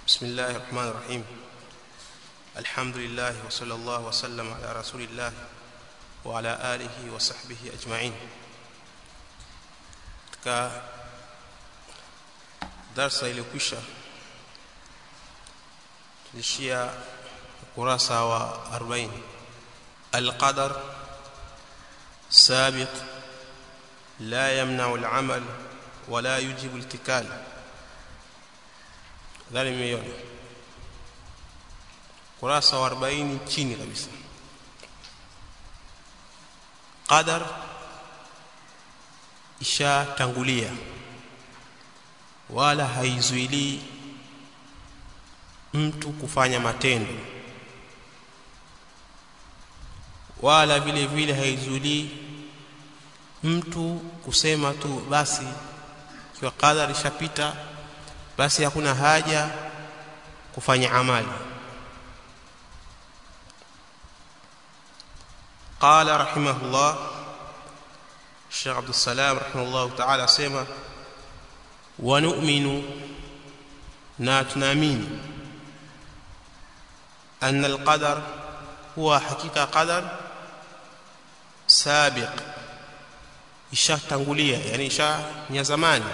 بسم الله الرحمن الرحيم الحمد لله وصلى الله وسلم على رسول الله وعلى آله وصحبه أجمعين katika darsa iliyokwisha tulishia ukurasa wa 40 القدر سابق لا يمنع العمل ولا يجب الاتكال dhani mmeiona kurasa wa 40 chini kabisa qadar ishatangulia wala haizuilii mtu kufanya matendo wala vile vile haizuilii mtu kusema tu basi ikiwa qadar ishapita basi hakuna haja kufanya amali قال رحمه الله الشيخ عبد السلام رحمه الله تعالى سما ونؤمن ناتنامين أن القدر هو حقيقة قدر سابق ishatangulia yani isha ni zamani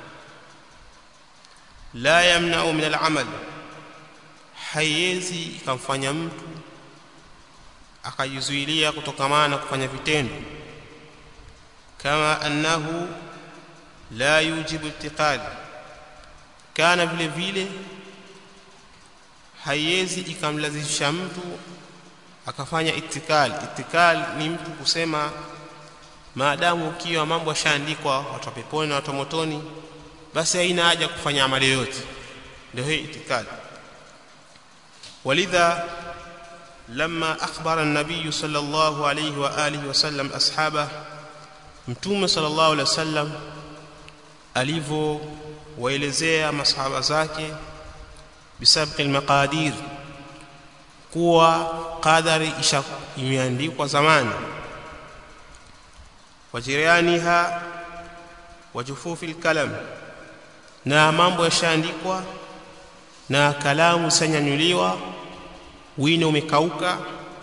la yamna'u min al-amal haiwezi ikamfanya mtu akajizuilia kutokamana na kufanya vitendo kama annahu la yujibu itiqad kana vile vile haiwezi ikamlazimisha mtu akafanya itikal itikal ni mtu kusema maadamu ukiwa mambo yashaandikwa watu wa peponi na watu wa motoni basi haina haja kufanya amali yote ndio hii itikadi walidha لما أخبر النبي صلى الله عليه وآله وسلم أصحابه متوم صلى الله عليه وسلم alivyo waelezea masahaba zake bisabqi almaqadir kuwa qadari imeandikwa zamani wajirianiha wajufufi alkalam na mambo yashaandikwa na kalamu sanyanyuliwa wino umekauka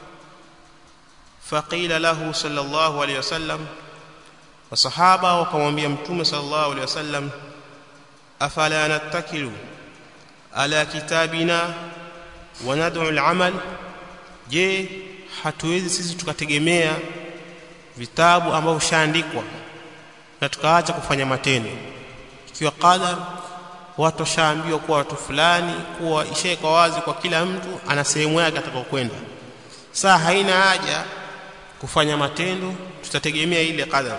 faqila lahu sallallahu alayhi wasallam wasahaba wakamwambia mtume sallallahu alayhi wasallam afala nattakilu ala kitabina wa nad'u al-amal je hatuwezi sisi tukategemea vitabu ambavyo shaandikwa na tukaacha kufanya matendo ikiwa qadar watu washaambiwa kuwa watu fulani kuwa ishaeka wazi kwa kila mtu ana sehemu yake atakayokwenda saa haina haja kufanya matendo tutategemea ile qadar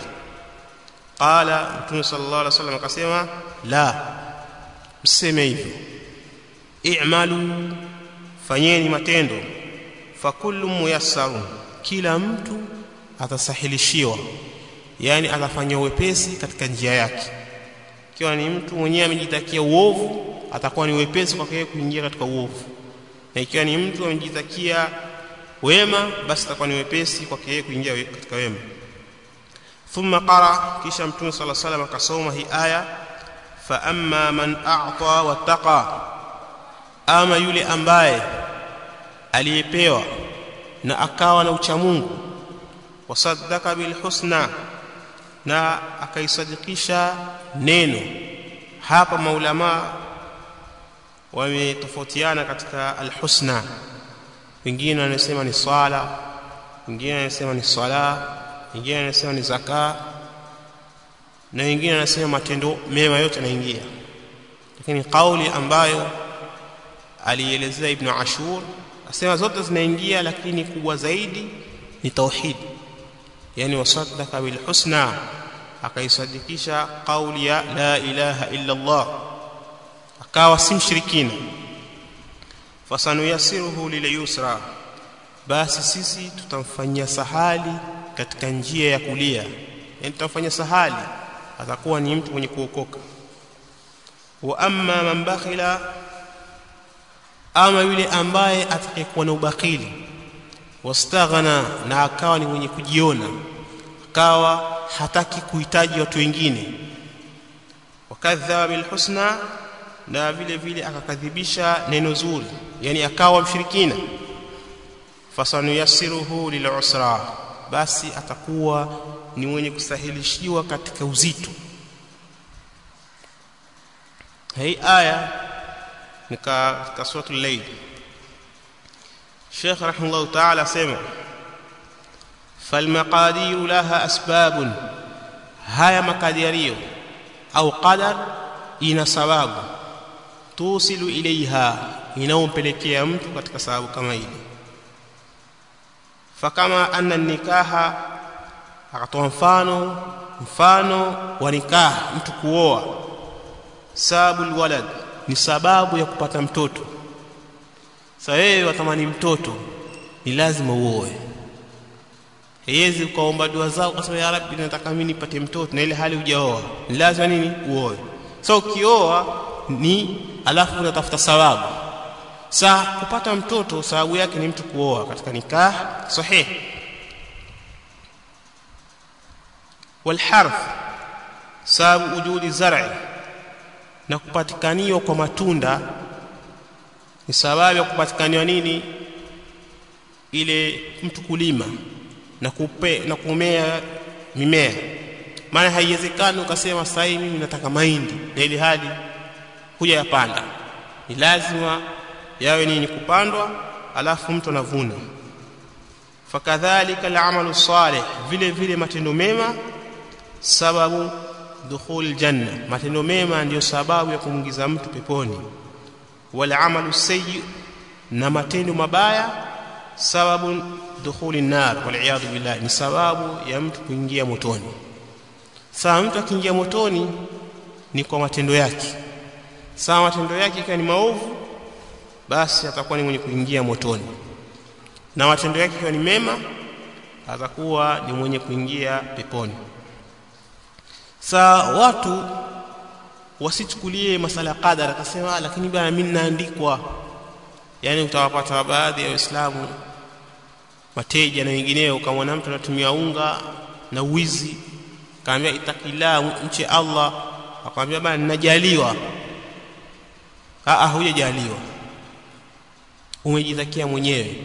qala mtume sallallahu alaihi wasallam akasema la mseme hivyo i'malu fanyeni matendo fakullu muyassarun kila mtu atasahilishiwa yani atafanya uwepesi katika njia yake ikiwa ni mtu mwenyewe amejitakia uovu atakuwa ni wepesi kwake yeye kuingia katika uovu na ikiwa ni mtu amejitakia wema basi atakuwa ni wepesi kwake yeye kuingia katika wema thumma qara kisha mtume sala salam akasoma hii aya fa amma man a'ta wattaqa ama yule ambaye aliyepewa na akawa na uchamungu wasaddaka bil husna na akaisadikisha neno hapa maulama wametofautiana katika alhusna wengine wanasema ni swala wengine wanasema ni swala wengine wanasema ni zaka na wengine wanasema matendo mema yote yanaingia lakini kauli ambayo alielezea ibn ashur asema zote zinaingia lakini kubwa zaidi ni tauhid yani wasaddaka bil husna akaisadikisha kauli ya la ilaha illa Allah akawa si mshirikina fasanuyasiruhu lilyusra basi sisi tutamfanyia sahali katika njia ya kulia yani tutamfanyia sahali atakuwa ni mtu mwenye kuokoka wa amma man bakhila ama yule ambaye atakayekuwa na ubakili wastaghna na akawa ni mwenye kujiona akawa hataki kuhitaji watu wengine wakadhaba bilhusna na vile vile akakadhibisha neno zuri yani akawa mshirikina fasanuyassiruhu lilusra basi atakuwa ni mwenye kusahilishiwa katika uzito hii aya ni katika suratul layl Sheikh rahimahullah ta'ala sema falmaqadiru laha asbabun haya makadirio au qadar ina sababu tusilu ilaiha inaompelekea mtu katika sababu kama ile fakama anna nikaha akatoa mfano mfano wa nikah mtu kuoa sababu walad ni sababu ya kupata mtoto sasa wewe watamani mtoto ni lazima uoe haiwezi ukaomba dua zao ukasema ya rabbi nataka mimi nipate mtoto na ile hali hujaoa ni lazima nini uoe so ukioa ni alafu unatafuta sababu sa kupata mtoto sababu yake ni mtu kuoa katika nikah sahih والحرث sababu ujudi zar'i na kupatikaniwa kwa matunda ni sababu ya kupatikaniwa nini ile mtu kulima na kupe na kumea mimea maana haiwezekani ukasema sasa mimi nataka mahindi na ile hali kuja yapanda ni lazima yawe nini kupandwa alafu mtu anavuna fakadhalika al'amalu salih vile vile matendo mema sababu dukhul janna matendo mema ndiyo sababu ya kumwingiza mtu peponi wal amalu sayyi na matendo mabaya sababu dukhuli nar wal iyad billah ni sababu ya mtu kuingia motoni saa mtu akiingia motoni ni kwa matendo yake saa matendo yake ikiwa ni maovu basi atakuwa ni mwenye kuingia motoni na matendo yake ikiwa ni mema atakuwa ni mwenye kuingia peponi saa watu wasichukulie masala ya qadar akasema lakini bwana mimi naandikwa yani utawapata baadhi ya waislamu mateja na wengineo kama mtu anatumia unga na wizi kaambia itakila mche Allah akamwambia bwana ninajaliwa a a hujajaliwa umejitakia mwenyewe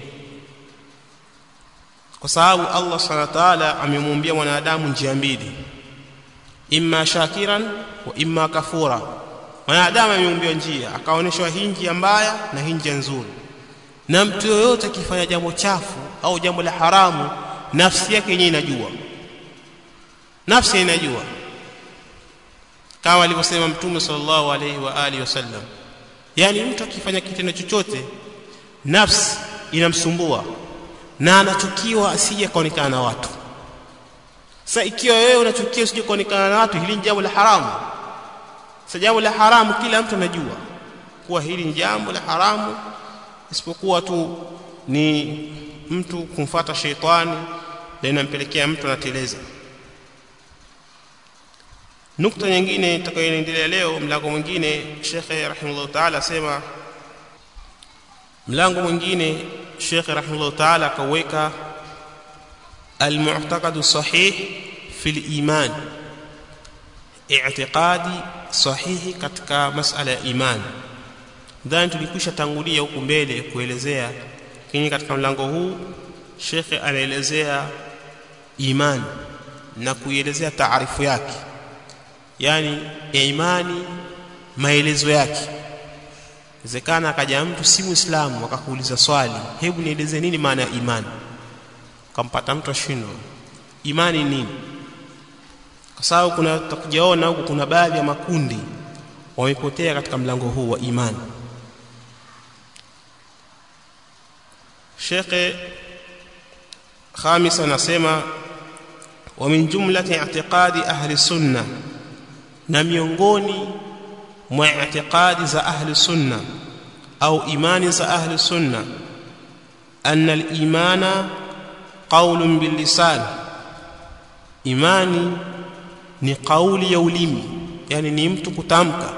kwa sababu Allah subhanahu wa ta'ala amemwambia mwanadamu njia mbili imma shakiran wa imma kafura mwanadamu ameumbiwa njia akaonyeshwa hii njia mbaya na hii njia nzuri na mtu yoyote akifanya jambo chafu au jambo la haramu nafsi yake yenyewe inajua nafsi inajua kama alivyosema mtume sallallahu alaihi wa alihi wasallam yani mtu akifanya kitendo chochote nafsi inamsumbua na anachukiwa asije kaonekana na watu sasa ikiwa wewe unachukia usije kuonekana na watu hili ni jambo la haramu sasa jambo la haramu kila mtu anajua kuwa hili ni jambo la haramu isipokuwa tu ni mtu kumfata sheitani na inampelekea mtu anateleza nukta nyingine itakayoendelea leo mlango mwingine shekhe rahimahullah taala asema mlango mwingine shekhe rahimahullah taala akaweka المعتقد الصحيح في الإيمان اعتقادي صحيح katika masala ya iman dhani tulikwisha tangulia huku mbele kuelezea lakini katika mlango huu shekhe anaelezea iman na kuielezea taarifu yake yani ya imani maelezo yake inawezekana akaja mtu si muislamu akakuuliza swali hebu nieleze nini maana ya imani ukampata mtu ashindwa imani nini kwa sababu kuna tutakujaona huku kuna baadhi ya makundi wamepotea katika mlango huu wa imani Sheikh Khamis anasema wa min jumlati i'tiqadi ahli sunna na miongoni mwa i'tiqadi za ahli sunna au imani za ahli sunna anna al-imana qaulun bil lisan imani ni kauli ya ulimi yani ni mtu kutamka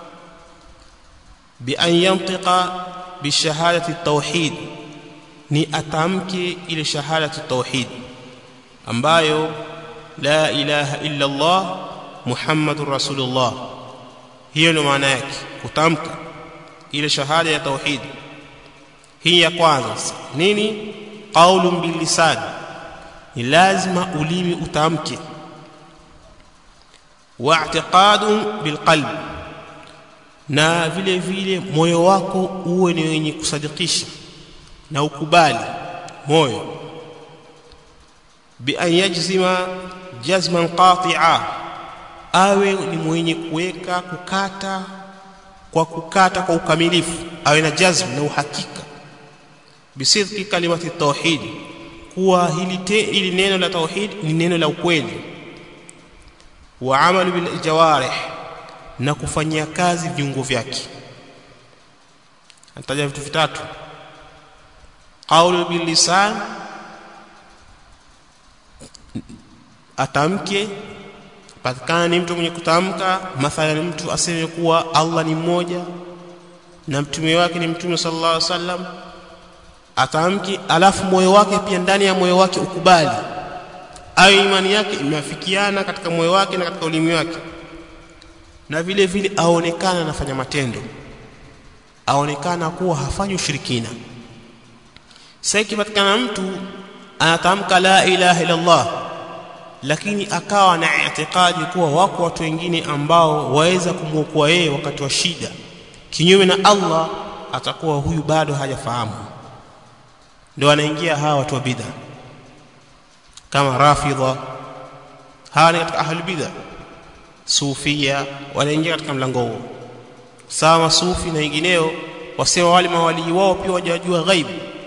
bi an yantiqa bi shahadati tauhid ni atamke ile shahadati tauhid ambayo la ilaha illa Allah muhammadur rasulullah hiyo ndio maana yake kutamka ile shahada ya tauhid hii ya kwanza nini qaulun bil lisan ni lazima ulimi utamke wa i'tiqadun bil qalb na vile vile moyo wako uwe ni wenye kusadikisha na ukubali moyo bi an yajzima jazman qati'a awe ni mwenye kuweka kukata kwa kukata kwa ukamilifu awe na jazm na uhakika bisidqi kalimati tauhid kuwa hili te, hili neno la tauhid ni neno la ukweli wa amalu bil jawarih na kufanyia kazi viungo vyake anataja vitu vitatu qaulu bil lisan atamke patikana ni mtu mwenye kutamka mathalan mtu aseme kuwa Allah ni mmoja na mtume wake ni mtume sallallahu alaihi wasallam atamki alafu moyo wake pia ndani ya moyo wake ukubali ayo imani yake imeafikiana katika moyo wake na katika ulimi wake na vile vile aonekana anafanya matendo aonekana kuwa hafanyi ushirikina sasa ikipatikana mtu anatamka la ilaha illa Allah lakini akawa na itikadi kuwa wako watu wengine ambao waweza kumwokoa yeye wakati wa shida kinyume na Allah atakuwa huyu bado hajafahamu ndio anaingia hawa watu wa bid'a kama rafidha hawa ni katika ahli bid'a sufia wanaingia katika mlango huo sawa masufi na wengineo wasema wale mawalii wao pia wajajua ghaibu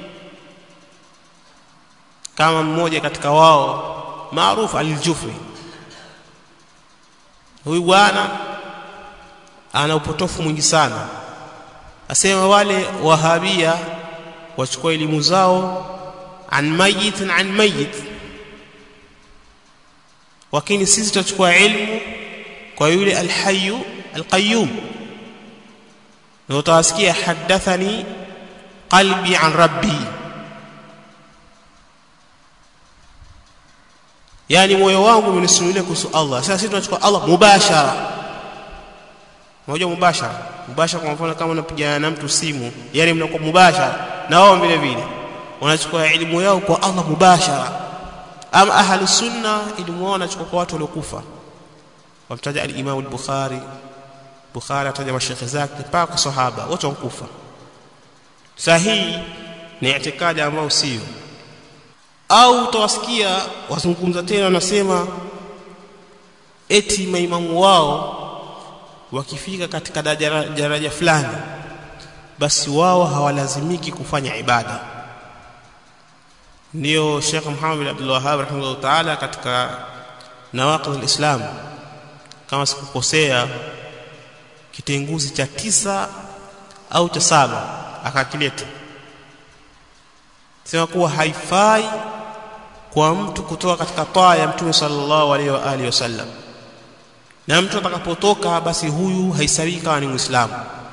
kama mmoja katika wao maarufu aljufri huyu bwana ana upotofu mwingi sana asema wale wahabia wachukua elimu zao an mayit na an mayit lakini sisi tutachukua ilmu kwa yule alhayyu alqayyum na utawasikia hadathani qalbi an rabbi yani moyo wangu umenisimulia kuhusu Allah sasa sisi tunachukua Allah mubashara unajua mubashara mubashara kwa mfano kama unapigana na mtu simu yani mnakuwa mubashara na wao vile vile wanachukua elimu yao kwa Allah mubashara ama ahli sunna elimu wao wanachukua kwa watu waliokufa wamtaja al-Imam al-Bukhari Bukhari ataja mashekhe zake mpaka kwa sahaba wote wankufa sahihi ni itikadi ambayo sio au utawasikia wazungumza tena wanasema eti maimamu wao wakifika katika daraja, daraja fulani basi wao hawalazimiki kufanya ibada ndio Sheikh Muhammad bin Abdul Wahhab rahimahullah ta'ala katika nawaqid al-Islam kama sikukosea kitenguzi cha tisa au cha saba akakileta sema kuwa haifai kwa mtu kutoka katika taa ya mtume sallallahu alaihi wa alihi wasallam na mtu atakapotoka basi huyu haisabiki kama ni muislamu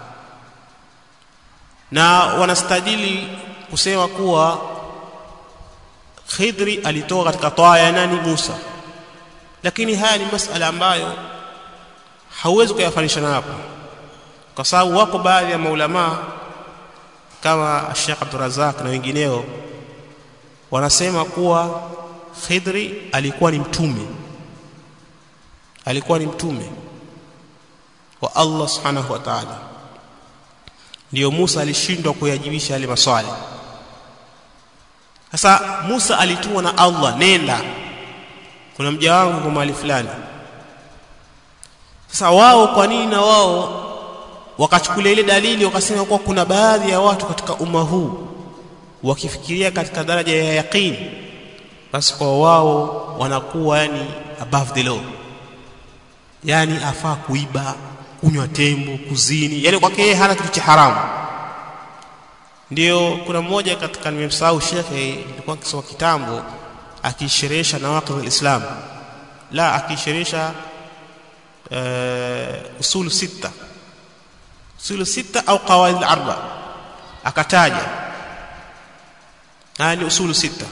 na wanastadili kusema kuwa Khidri alitoka katika taa ya nani Musa lakini haya ni masala ambayo hauwezi kuyafanisha na hapo kwa sababu wako baadhi ya maulama kama Sheikh Abdul Razak na wengineo wanasema kuwa Khidri alikuwa ni mtume alikuwa ni mtume wa Allah subhanahu wa ta'ala ndio Musa alishindwa kuyajibisha yale maswali sasa Musa alitumwa na Allah nenda kuna mja wangu kwa mahali fulani sasa wao kwa nini na wao wakachukulia ile dalili wakasema kuwa kuna baadhi ya watu katika umma huu wakifikiria katika daraja ya yaqeen basi kwa wao wanakuwa yani above the law yani afaa kuiba kunywa tembo kuzini yani kwake yeye hana kitu cha haramu ndio kuna mmoja katika nimemsahau shekhe nilikuwa nikisoma kitambo akisherehesha nawaqidh alislam la akisherehesha uh, usul sita usul sita au qawaid al-arba akataja haya ni usul sita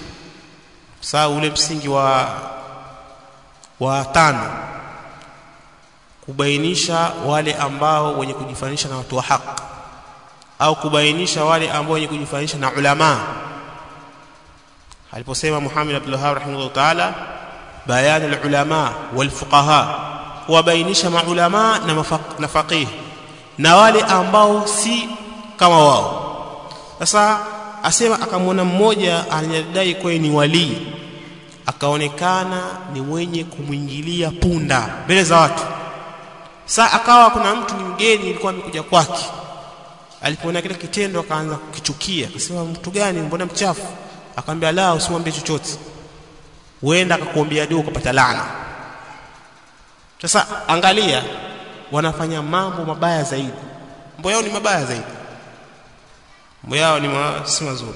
sawa ule msingi wa wa tano kubainisha wale ambao wenye kujifanisha na watu wa haki au kubainisha wale ambao wenye kujifanisha na ulama aliposema Muhammad Abdul Wahhab rahimahullah ta'ala bayan al-ulama wal fuqaha kuwabainisha maulama na, mafaq, na faqih na wale ambao si kama wao sasa asema akamwona mmoja aliyedai kuwa ni walii akaonekana ni mwenye kumwingilia punda mbele za watu saa akawa kuna mtu ni mgeni ilikuwa amekuja kwake alipoona kile kitendo akaanza kukichukia akasema mtu gani mbona mchafu akamwambia la usimwambie chochote huenda akakuombea dua ukapata laana sasa angalia wanafanya mambo mabaya zaidi mambo yao ni mabaya zaidi mambo yao ni ma, si mazuri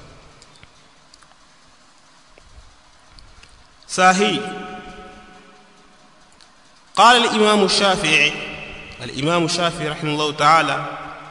sahi قال الإمام الشافعي الإمام الشافعي رحمه الله تعالى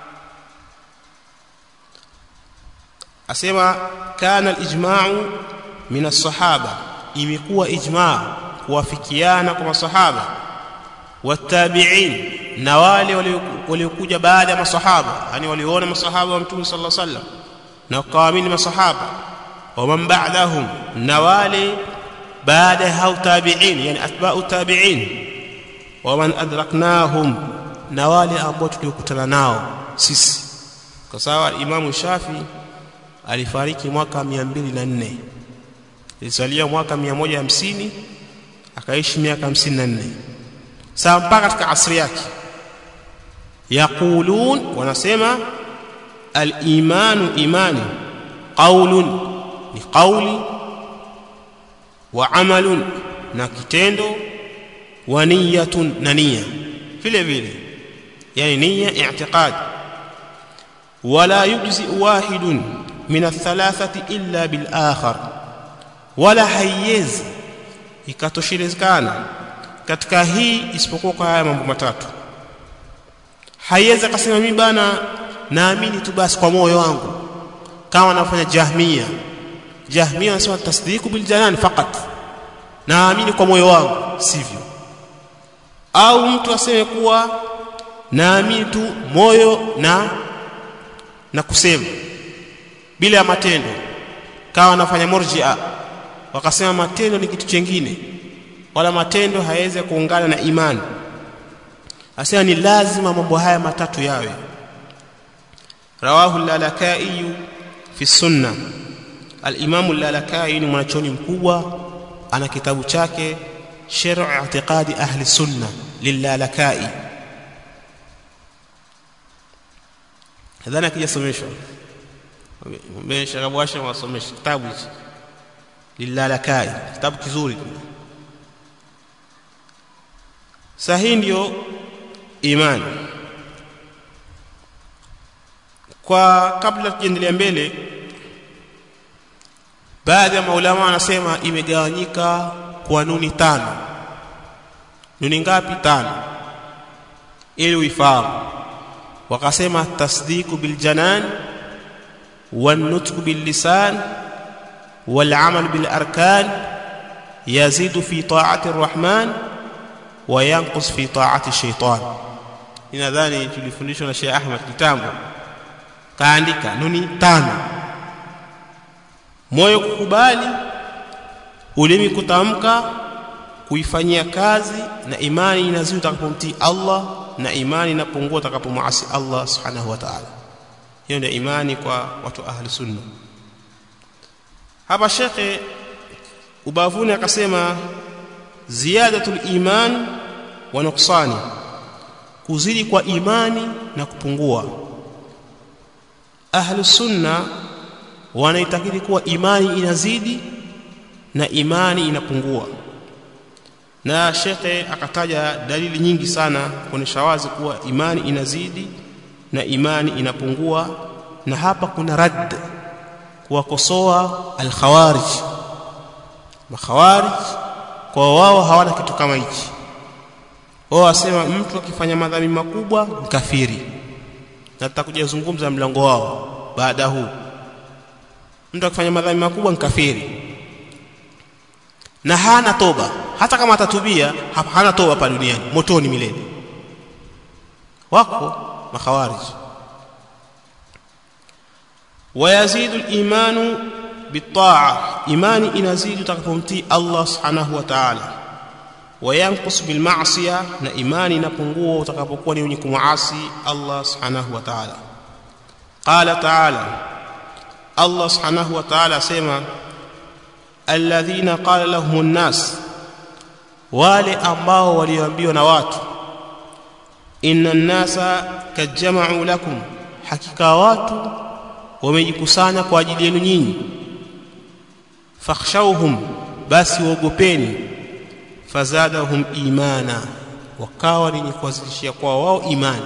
أسمى كان الإجماع من الصحابة imekuwa ijmaa kuwafikiana kwa masahaba watabi'in na wale waliokuja baada ya masahaba yani waliona masahaba wa mtume sallallahu alaihi wasallam na wakaamini masahaba wa man ba'dahum na wale baada ya hao tabi'in yani atba'u tabi'in wa man adraknahum na wale ambao tuliokutana nao sisi kwa sababu imamu shafi alifariki mwaka 204 ilisalia mwaka 150 akaishi miaka 54 sawa mpaka katika asri yake yaqulun wanasema al-imanu imani qaulun ni qauli wa amalun na kitendo wa niyatun na nia vile vile yani nia i'tiqad wala yujzi wahidun min athalathati illa bil akhar wala haiwezi ikatoshelezekana katika hii isipokuwa kwa haya mambo matatu haiwezi akasema mimi bana naamini tu basi kwa moyo wangu kama anafanya jahmia jahmia anasema tasdiku bil janan fakat naamini kwa moyo wangu sivyo au mtu aseme kuwa naamini tu moyo na na kusema bila ya matendo kawa anafanya murji'a wakasema matendo ni kitu chengine wala matendo hayawezi kuungana na imani asema ni lazima mambo haya matatu yawe rawahu al-lalakai fi sunna al-imam al-lalakai ni mwanachoni mkubwa ana kitabu chake sharh i'tiqadi ahli sunna lilalakai hadhana kijasomeshwa mbesha kabwasha wasomesha kitabu hichi lilalakai kitabu kizuri sahihi ndio imani kwa kabla tuendelea mbele baadhi ya maulama wanasema imegawanyika kwa nuni tano nuni ngapi tano ili uifahamu wakasema tasdiku biljanan والنطق باللسان والعمل بالاركان يزيد في طاعه الرحمن وينقص في طاعه الشيطان ninadhani tulifundishwa na Sheikh Ahmad kitambo kaandika nuni tano moyo kukubali ulimi kutamka kuifanyia kazi na imani inazidi utakapomtii Allah na imani inapungua utakapomuasi Allah subhanahu wa ta'ala hiyo ndio imani kwa watu ahli sunna hapa shekhe ubavuni akasema ziyadatul iman wa nuqsani kuzidi kwa imani na kupungua ahli sunna wanaitakidi kuwa imani inazidi na imani inapungua na shekhe akataja dalili nyingi sana kuonesha wazi kuwa imani inazidi na imani inapungua na hapa kuna radd kuwakosoa al-khawarij makhawarij kwa wao hawana kitu kama hichi wao wasema mtu akifanya madhambi makubwa mkafiri na tutakuja zungumza mlango wao baada huu mtu akifanya madhambi makubwa mkafiri na hana toba hata kama atatubia hana toba hapa duniani motoni milele wako makhawarij wayazidu al-imanu bitaa imani inazidi utakapomtii Allah subhanahu wa ta'ala wayanqus bil ma'siya na imani inapungua utakapokuwa ni mwenye kumuasi Allah subhanahu wa ta'ala qala ta'ala Allah subhanahu wa ta'ala asema alladhina qala lahumun nas wale ambao walioambiwa na watu inna nasa kajama'u lakum hakika watu wamejikusanya kwa ajili yenu nyinyi fakhshawhum basi waogopeni fazadahum imana wakawa ni kuwazidishia kwa wao imani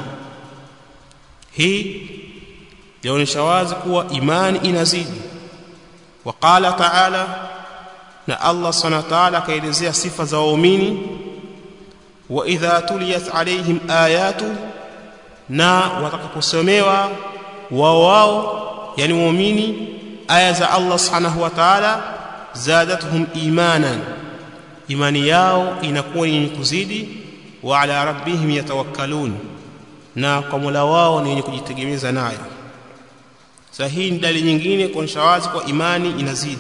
hii yaonyesha wazi kuwa imani inazidi waqala ta'ala na Allah subhanahu wa ta'ala akaelezea sifa za waumini wa idha tuliyat alaihim ayatu na watakaposomewa wao wao yani waumini aya za Allah subhanahu wa ta'ala zadatuhum imanan imani yao inakuwa yenye kuzidi wa ala rabbihim yatawakkalun na kwa Mola wao ni wenye kujitegemeza naye sasa hii ni dalili nyingine kuonyesha wazi kwa imani inazidi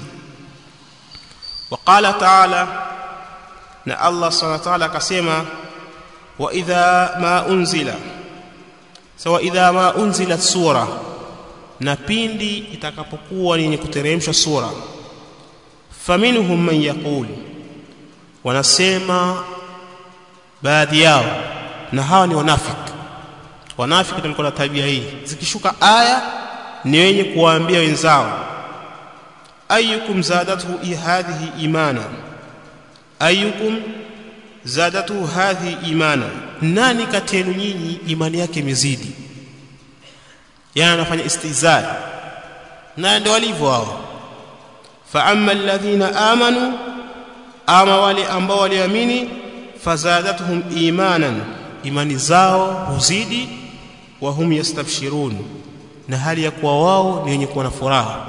وقال تعالى na Allah subhanahu wa ta'ala akasema wa idha ma unzila sawa idha ma unzilat sura na pindi itakapokuwa yenye kuteremsha sura faminhum man yaqul wanasema baadhi yao na hawa ni wanafiki wanafiki ndio na tabia hii zikishuka aya ni wenye kuwaambia wenzao ayyukum zadatuhu hadhihi imana ayyukum zadatuhu hadhihi imana nani kati yenu nyinyi imani yake imezidi yana anafanya istizai na ndio walivyo hao fa amma alladhina amanu ama wale ambao waliamini fazadatuhum imanan imani zao huzidi wa hum yastabshirun na hali ya kuwa wao ni wenye kuwa na furaha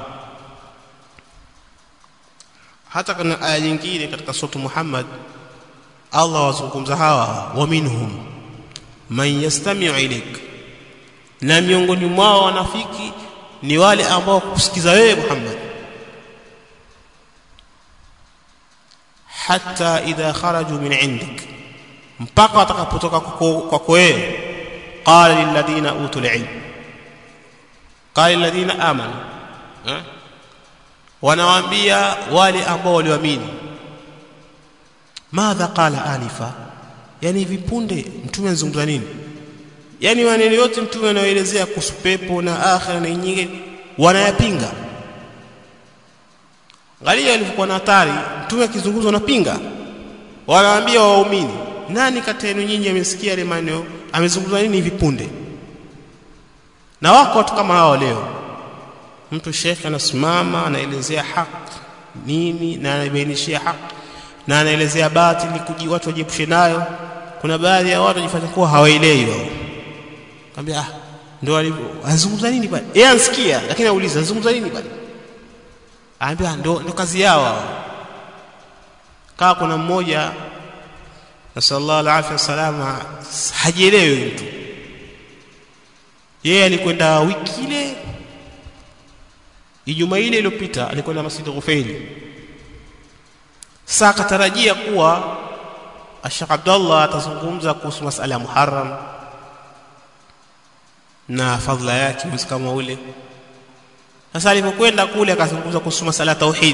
hata kana aya nyingine katika sura Muhammad Allah wazungumza hawa wa minhum man yastami'u ilayk na miongoni mwao wanafiki ni wale ambao kusikiza wewe Muhammad hatta idha kharaju min indik mpaka watakapotoka kwako wewe qala lilladhina utul ilm qala lilladhina amanu eh? wanawaambia wale ambao walioamini madha qala anifa yani vipunde mtume anazungumza nini yani maneno yote mtume anaoelezea kuhusu pepo na akhira na nyingine wanayapinga angalia alivyokuwa na hatari mtume akizungumza wanapinga wanawaambia waumini nani kati yenu nyinyi amesikia ile maneno amezungumza nini hivi punde na wako watu kama hao leo mtu shekhe anasimama anaelezea haki nini na anabainishia haki na anaelezea batili kuji watu wajiepushe nayo kuna baadhi ya watu wajifanya kuwa hawaelewi wao kaambia ah ndio alivyo anazungumza nini bali yeye ansikia lakini auliza anazungumza nini bali anambia ndo ndo kazi yao hao kaa kuna mmoja nasallallahu alaihi wasallam hajielewi mtu yeye alikwenda wiki ile Ijumaa ile iliyopita alikwenda Masjid Ghufaili. Sasa akatarajia kuwa Sheikh Abdullah atazungumza kuhusu masala ya Muharram na fadhila yake mwezi kama ule. Sasa alipokwenda kule akazungumza kuhusu masala ya tauhid.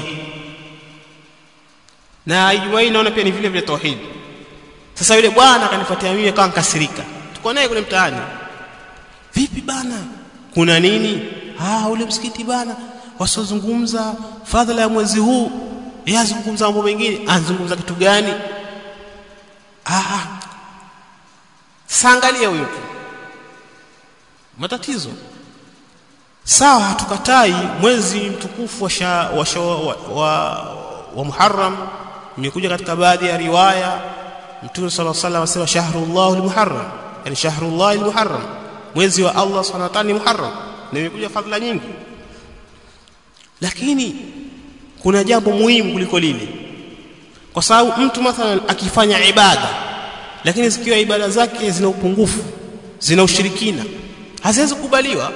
Na Ijumaa hii naona pia ni vile vile tauhid. Sasa yule bwana akanifuatia mimi akawa nkasirika. Tuko naye kule mtaani. Vipi bana? Kuna nini? Ah, ule msikiti bana wasozungumza fadhila ya mwezi huu yeye azungumza mambo mengine anazungumza kitu gani ah saangalia huyo matatizo sawa hatukatai mwezi mtukufu wa, sha, wa, sha, wa, wa, wa Muharram imekuja katika baadhi ya riwaya Mtume صلى الله عليه وسلم asema shahrullah al-muharram yani shahrullah al-muharram mwezi wa Allah subhanahu wa ta'ala ni muharram na imekuja fadhila nyingi lakini kuna jambo muhimu kuliko lile kwa sababu mtu mathalan akifanya ibada lakini zikiwa ibada zake zina upungufu zina ushirikina haziwezi kukubaliwa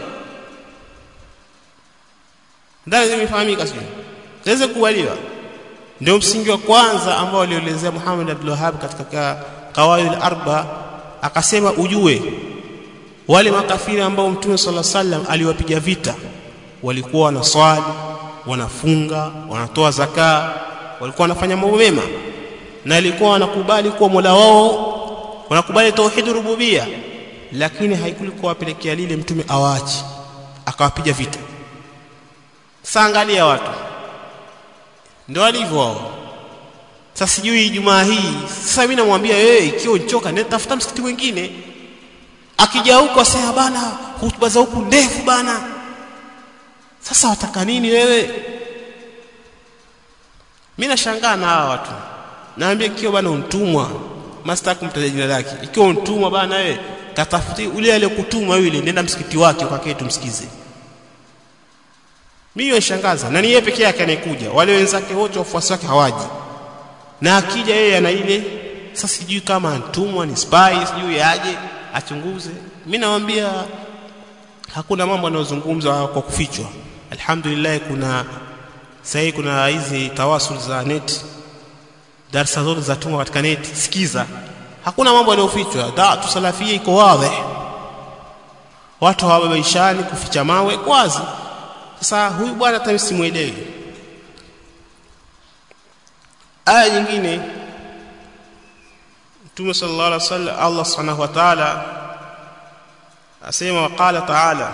ndani zimefahamika sio ziweze kukubaliwa ndio msingi wa kwanza ambao alielezea Muhammad Abdul Wahhab katika kawaid al-arba akasema ujue wale makafiri ambao Mtume صلى الله عليه وسلم aliwapiga vita walikuwa wanaswali wanafunga wanatoa zaka walikuwa wanafanya mambo mema na alikuwa wanakubali kuwa Mola wao wanakubali tauhid rububia lakini haikulikuwa wapelekea lile mtume awaachi akawapiga vita sasa angalia watu ndio walivyo wao sasa sijui Ijumaa hii sasa mimi namwambia wewe ikiwa uchoka nenda tafuta msikiti mwingine akija huko asema bana hutuba za huku ndefu bana sasa wataka nini wewe mimi nashangaa na hawa watu naambia ikiwa bana untumwa master kumtaja jina lake ikiwa untumwa bana wewe katafuti ule aliyekutuma yule nenda msikiti wake ukakae tumsikize mimi yashangaza na ni yeye peke yake anayekuja wale wenzake wote wafuasi wake hawaji na akija yeye ana ile sasa sijui kama antumwa ni spy sijui aje achunguze mimi nawaambia hakuna mambo yanayozungumzwa kwa kufichwa alhamdulillah kuna sasa kuna hizi tawasul za net darasa zote za tuma katika net sikiza hakuna mambo yanayofichwa da'atu salafia iko wazi watu hawabaishani kuficha mawe wazi sasa huyu bwana hata simuelewi aya nyingine Mtume sallallahu alaihi wasallam Allah subhanahu wa ta'ala asema waqala ta'ala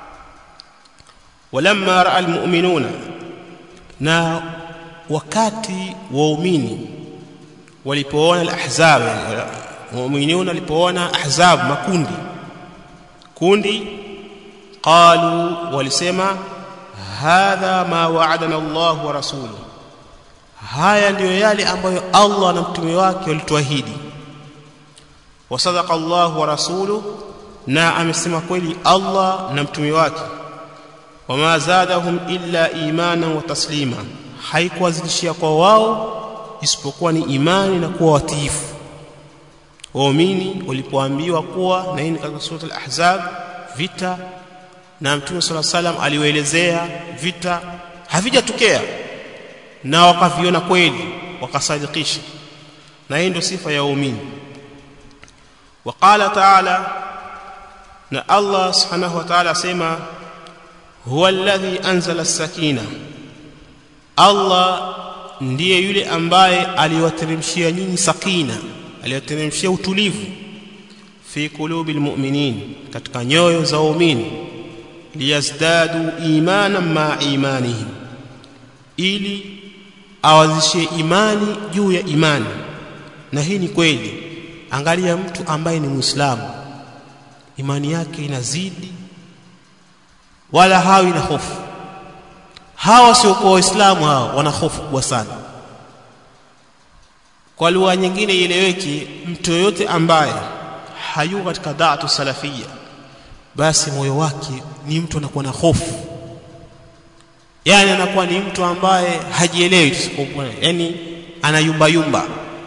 walamma ra'a almu'minuna na wakati waumini walipoona alahzab mu'minuna walipoona ahzab makundi kundi qalu walisema hadha ma wa'adana Allah wa rasuluhu haya ndiyo yale ambayo Allah na mtume wake walituahidi wasadaqa Allah wa rasuluhu na amesema kweli Allah na mtume wake wama zadahum illa imana wa taslima haikuwazidishia kwa wao isipokuwa ni imani na kuwa watiifu waumini walipoambiwa kuwa na hii katika sura al-ahzab vita na mtume sala salam aliwaelezea vita havijatokea na wakaviona kweli wakasadikisha na hii ndio sifa ya waumini وقال تعالى na Allah subhanahu wa ta'ala asema huwa alladhi anzala as-sakina Allah ndiye yule ambaye aliwateremshia nyinyi sakina aliwateremshia utulivu fi qulubil mu'minin katika nyoyo za waumini liyazdadu imanan ma imanihim ili awazishie imani juu ya imani na hii ni kweli angalia mtu ambaye ni muislamu imani yake inazidi wala hawi na hofu hawa sio kwa waislamu hawa wana hofu kubwa sana kwa lugha nyingine ieleweki mtu yoyote ambaye hayuko katika da'atu salafia basi moyo wake ni mtu anakuwa na hofu yani anakuwa ni mtu ambaye hajielewi yani anayumba yumba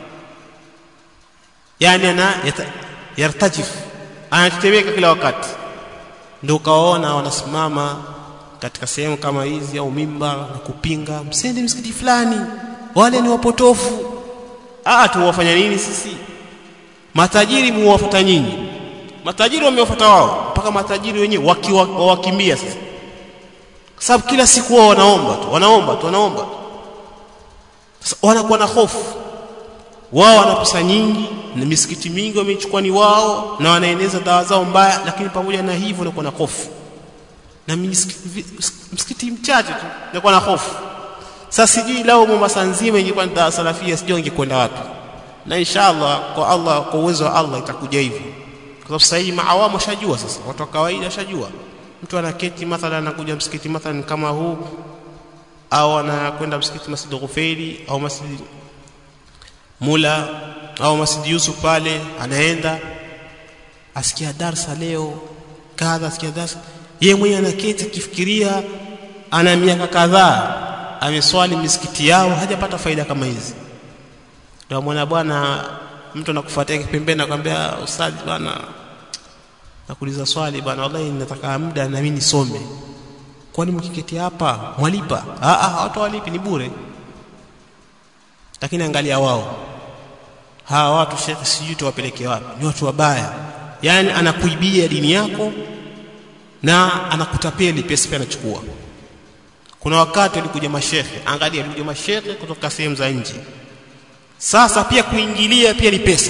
yani ana yartajif anatetemeka kila wakati ndio ukaona wanasimama katika sehemu kama hizi au mimba na kupinga msende msikiti fulani wale ni wapotofu ah tuwafanya nini sisi matajiri muwafuata nyinyi matajiri wamewafuata wao mpaka matajiri wenyewe wakiwakimbia sasa kwa sababu kila siku wao wanaomba tu wanaomba tu wanaomba sasa wanakuwa na hofu wao wana pesa nyingi na misikiti mingi wamechukua ni wao na wanaeneza dawa zao mbaya lakini pamoja na hivyo wanakuwa na hofu na misikiti, msikiti mchache tu nakuwa na hofu sasa sijui lao Mombasa nzima ingekuwa ni dawa salafia sijui ingekwenda wapi na inshallah kwa Allah kwa uwezo wa Allah itakuja hivyo kwa sababu sasa hii maawamu shajua sasa watu wa kawaida shajua mtu anaketi mathalan anakuja msikiti mathalan kama huu au anakwenda msikiti Masjid Ghufairi au Masjid Mula au Masjid Yusuf pale anaenda asikia darsa leo kadha asikia darsa yeye mwenyewe anaketi akifikiria ana miaka kadhaa ameswali misikiti yao hajapata faida kama hizi ndio mwana bwana mtu anakufuatia pembeni nakwambia ustadhi bwana nakuuliza swali bwana wallahi nataka muda na mimi nisome kwani mkiketi hapa mwalipa ah ah watu walipi ni bure lakini angalia wao hawa watu shekhi sijui tuwapeleke wapi ni watu wabaya yani anakuibia dini yako na anakutapeli pesa pia anachukua kuna wakati walikuja mashekhe angalia walikuja mashekhe kutoka sehemu za nje sasa pia kuingilia pia ni pesa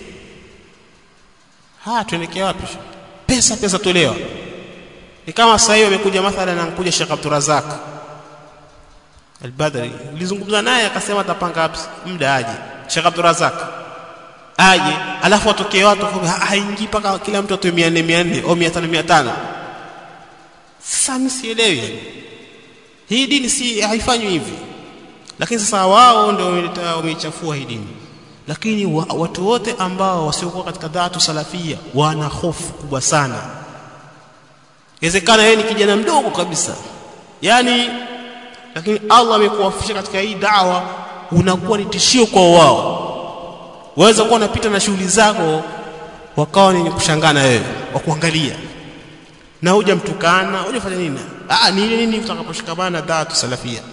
ha tuelekea wapi pesa pesa tolewa ni kama sasa hivi amekuja mathalan anakuja Sheikh Abdurazak Al-Badri nilizungumza naye akasema atapanga muda aje Sheikh Abdurazak aje alafu watokee watu haingii paka kila mtu atoe 400 400 au 500 500 sasa mimi sielewi hii dini si haifanywi hivi lakini sasa wao ndio wameichafua hii dini lakini wa, watu wote ambao wasiokuwa katika dhatu salafia wana hofu kubwa sana inawezekana yeye ni kijana mdogo kabisa yani lakini Allah amekuwafikisha katika hii dawa unakuwa ni tishio kwa wao waweza kuwa unapita na shughuli zako wakawa ni kushangana wewe wakuangalia na huja mtukana hujafanya nini ah ni ile nini utakaposhikamana na dhatu salafia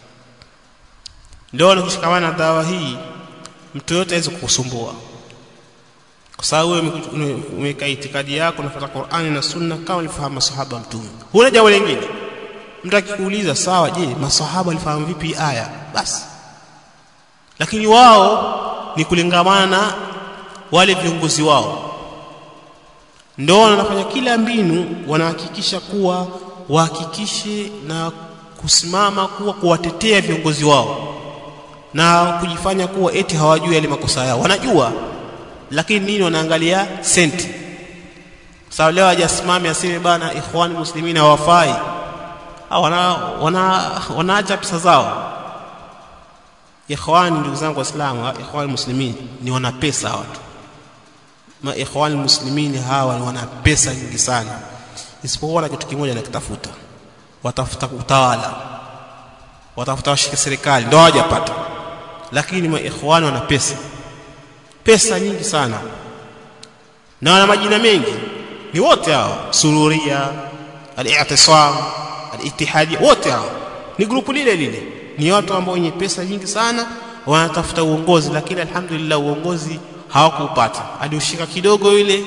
ndio ukishikamana na dawa hii mtu yote aweze kukusumbua kwa sababu wewe umeweka itikadi yako unafuata Qur'ani na Sunna kama alifahamu masahaba wa mtume huna jambo lingine mtu akikuuliza sawa je masahaba walifahamu vipi aya basi lakini wao ni kulingamana na wale viongozi wao ndio wanafanya kila mbinu wanahakikisha kuwa wahakikishe na kusimama kuwa kuwatetea viongozi wao na kujifanya kuwa eti hawajui yale makosa yao wanajua lakini nini wanaangalia senti sawa leo hajasimame aseme bana ikhwan muslimina hawafai wana wana wanaacha pesa zao ikhwani ndugu zangu waislamu ikhwan muslimin ni wana pesa watu ma ikhwan muslimin hawa ni wana pesa nyingi sana isipokuwa na kitu kimoja nakitafuta watafuta utawala watafuta washike serikali ndio hawajapata lakini maikhwani wana pesa pesa nyingi sana na wana majina mengi ni wote hao sururia al-i'tisam al-ittihadi wote hao ni grupu lile lile ni watu ambao wenye pesa nyingi sana wanatafuta uongozi lakini alhamdulillah uongozi hawakupata aliushika kidogo yule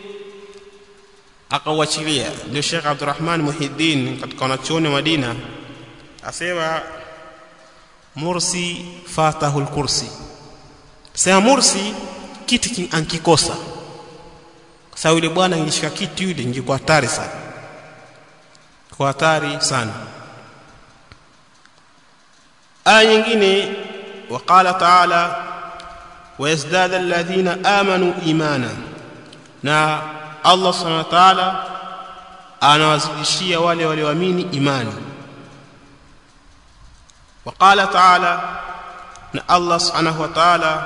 akauachilia ndio Sheikh Abdurrahman Muhiddin katika wanachuoni wa Madina asema Mursi fatahu al-kursi sema Mursi kiti ankikosa sababu yule bwana ingeshika kiti yule ingekuwa hatari sana kwa hatari sana aya nyingine وقال تعالى ويزداد الذين آمنوا إيمانا na Allah subhanahu wa ta'ala anawazidishia wale walioamini imani وقال تعالى na Allah subhanahu wa ta'ala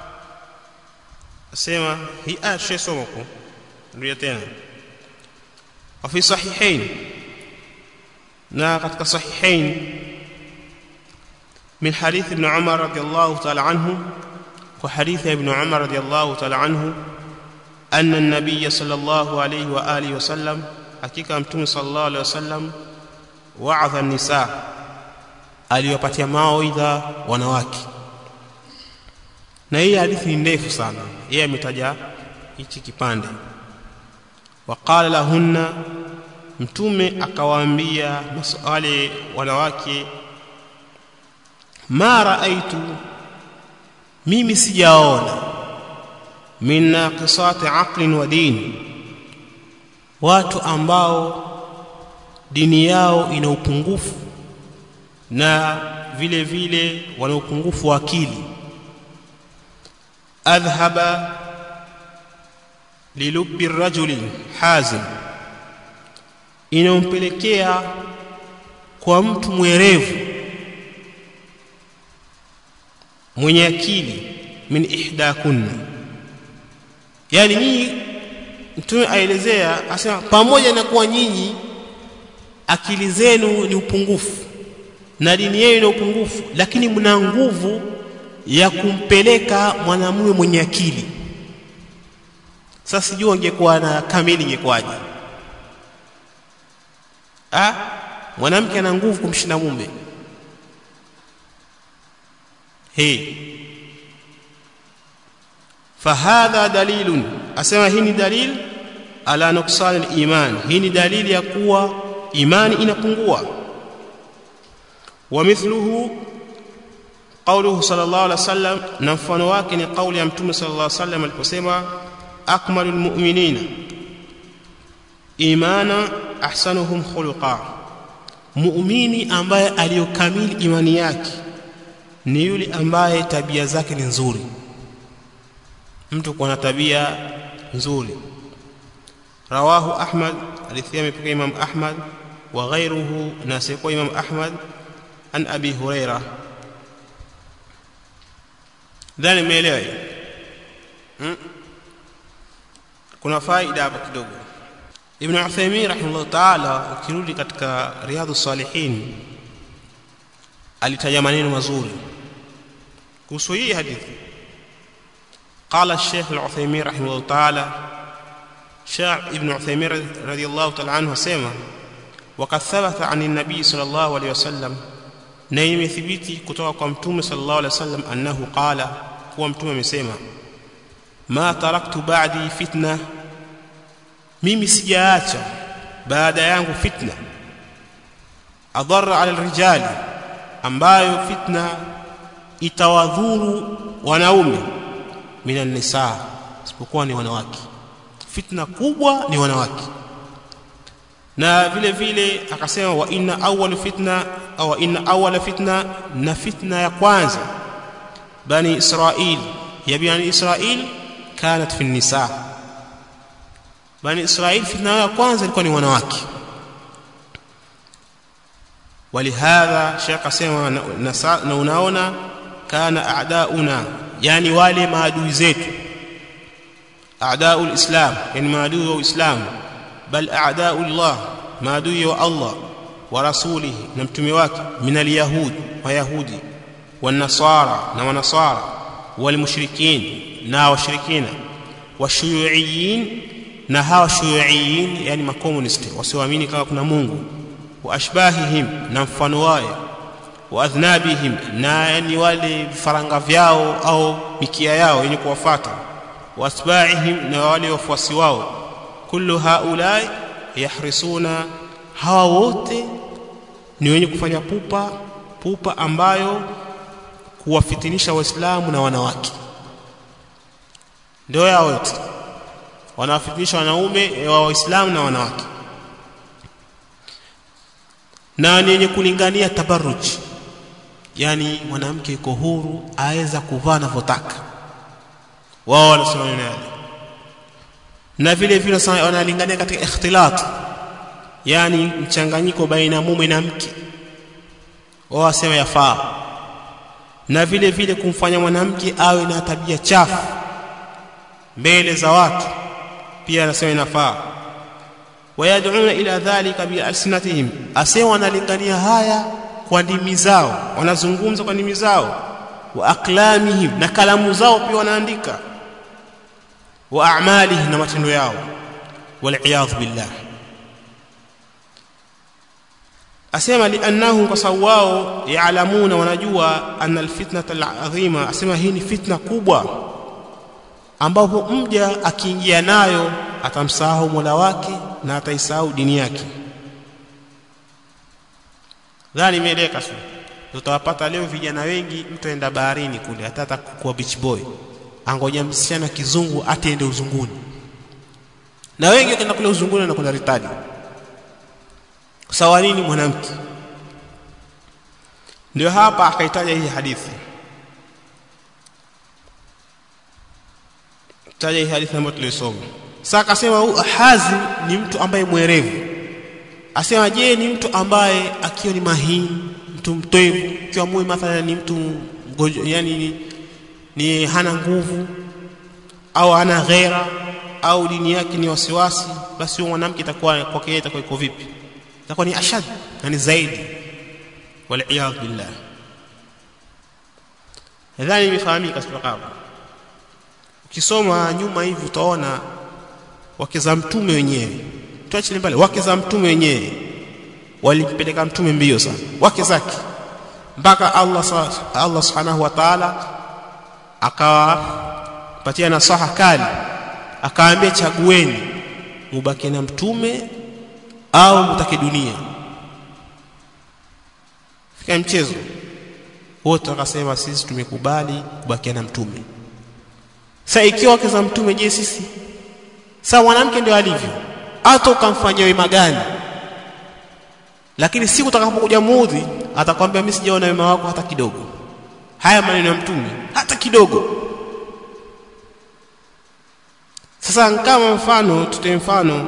asema hii aya tushasoma huko ndio tena wa fi sahihain na katika sahihain من حديث ابن عمر رضي الله تعالى عنه وحديث ابن عمر رضي الله تعالى عنه أن النبي صلى الله عليه وآله وسلم حقيقة متوم صلى الله عليه وسلم وعظ النساء aliwapatia mawaidha wanawake na hii hadithi ni ndefu sana yeye ametaja hichi kipande waqala lahunna mtume akawaambia wale wanawake ma raaitu mimi sijaona min naqisati aqlin wa din watu ambao dini yao ina upungufu na vile vile wana upungufu wa akili adhhaba lilubbi rajuli hazim inampelekea kwa mtu mwerevu mwenye akili min ihdakunna yani nyinyi mtume aelezea asema pamoja na kuwa nyinyi akili zenu ni upungufu na dini yenu ina upungufu lakini mna nguvu ya kumpeleka mwanamume mwenye akili sasa sijui angekuwa na kamili ingekuwaje ah mwanamke ana nguvu kumshinda mume hey fahadha dalilun asema hii ni dalil ala nuksan al-iman hii ni dalili ya kuwa imani inapungua wa mithluhu qawluhu sallallahu alaihi wasallam na mfano wake ni kauli ya mtume sallallahu alaihi wasallam aliposema akmalul mu'minina imana ahsanuhum khuluqa muumini ambaye aliyokamili imani yake ni yule ambaye tabia zake ni nzuri mtu kuwa na tabia nzuri rawahu ahmad alithia amepokea imam ahmad wa ghairuhu na sikuwa imam ahmad an abi huraira dhani umeelewa hiyo hmm? kuna faida hapa kidogo ibn Uthaymeen rahimahullah ta'ala ukirudi katika riyadhus salihin alitaja maneno mazuri kuhusu hii hadithi قال الشيخ العثيمين رحمه الله تعالى شاع ابن عثيمين رضي الله تعالى عنه سيما وقد ثبت عن النبي صلى الله عليه وسلم نيم ثبتي kutoka kwa mtume صلى الله عليه وسلم انه قال kuwa mtume amesema ma taraktu ba'di fitna mimi sijaacha baada yangu fitna adhara ala rijali ambayo fitna itawadhuru wanaume minan nisa isipokuwa ni wanawake fitna kubwa ni wanawake na vile vile akasema wa inna awwal fitna au inna awwal fitna na fitna ya kwanza bani israil ya bani israil kanat fi nisa bani israil fitna ya kwanza ilikuwa ni wanawake ولهذا شيخ اسمع na unaona kana a'dauna yani wale maadui zetu a'daul islam yani maadui wa uislamu bal a'daullah maadui wa Allah wa rasulihi na mtume wake min alyahud wa yahudi wan nasara na wanasara wal mushrikin na washirikina washuyuiyin na hawa shuyuiyin yani makomunisti wasioamini kama kuna Mungu wa ashbahihim na mfano wao wa adhnabihim na yani wale vifaranga vyao au mikia yao yenye kuwafuata wa asba'ihim na wale wafuasi wao kullu haulai yahrisuna hawa wote ni wenye kufanya pupa pupa ambayo kuwafitinisha waislamu na wanawake ndio yao wote wanawafitinisha wanaume wa waislamu na wanawake na ni wenye kulingania tabarruji yani mwanamke yuko huru aweza kuvaa anavyotaka wao wanasema nini na vile vile wanalingania katika ikhtilat yani mchanganyiko baina mume na mke wao wasema yafaa na vile vile kumfanya mwanamke awe na tabia chafu mbele za watu pia anasema inafaa wayad'una ila dhalika bi alsinatihim asema wanalingania haya kwa ndimi zao wanazungumza kwa ndimi zao wa aqlamihim na kalamu zao pia wanaandika wa a'malihim na matendo yao wal billah asema liannahum kwa sababu wao yaalamuna wanajua anna alfitnata alazima asema hii ni fitna kubwa ambapo mja akiingia nayo atamsahau Mola wake na ataisahau dini yake dhani imeeleka sio tutawapata leo vijana wengi mtu aenda baharini kule hata kuwa beach boy angoja msichana kizungu atiende uzunguni na wengi wakaenda kule uzunguni na kuna ritadi sawa nini mwanamke ndio hapa akaitaja hii hadithi taja hii hadithi ambayo tulisoma sasa akasema Hazim ni mtu ambaye mwerevu asema je ni mtu ambaye akiwa ni mahini mtu mtoevu ikiwa mume mathalan ni mtu mgojo yani ni, ni hana nguvu au hana ghera au dini yake ni wasiwasi basi huyo mwanamke itakuwa kwake yeye itakuwa iko vipi itakuwa ni ashad na ni zaidi wal billah nadhani imefahamika kutoka hapo ukisoma nyuma hivi utaona wake za mtume wenyewe tuachilie mbali wake za mtume wenyewe walimpeleka mtume mbio sana wake zake mpaka Allah Allah subhanahu wa ta'ala akawapatia nasaha kali akaambia chagueni mubaki na mtume au mtake dunia fika mchezo wote wakasema sisi tumekubali kubakia na mtume sasa ikiwa wake za mtume je sisi sasa mwanamke ndio alivyo hata ukamfanyia wema gani lakini siku utakapokuja muudhi atakwambia mimi sijaona wema wako hata kidogo haya maneno ya mtume hata kidogo sasa kama mfano tutoe mfano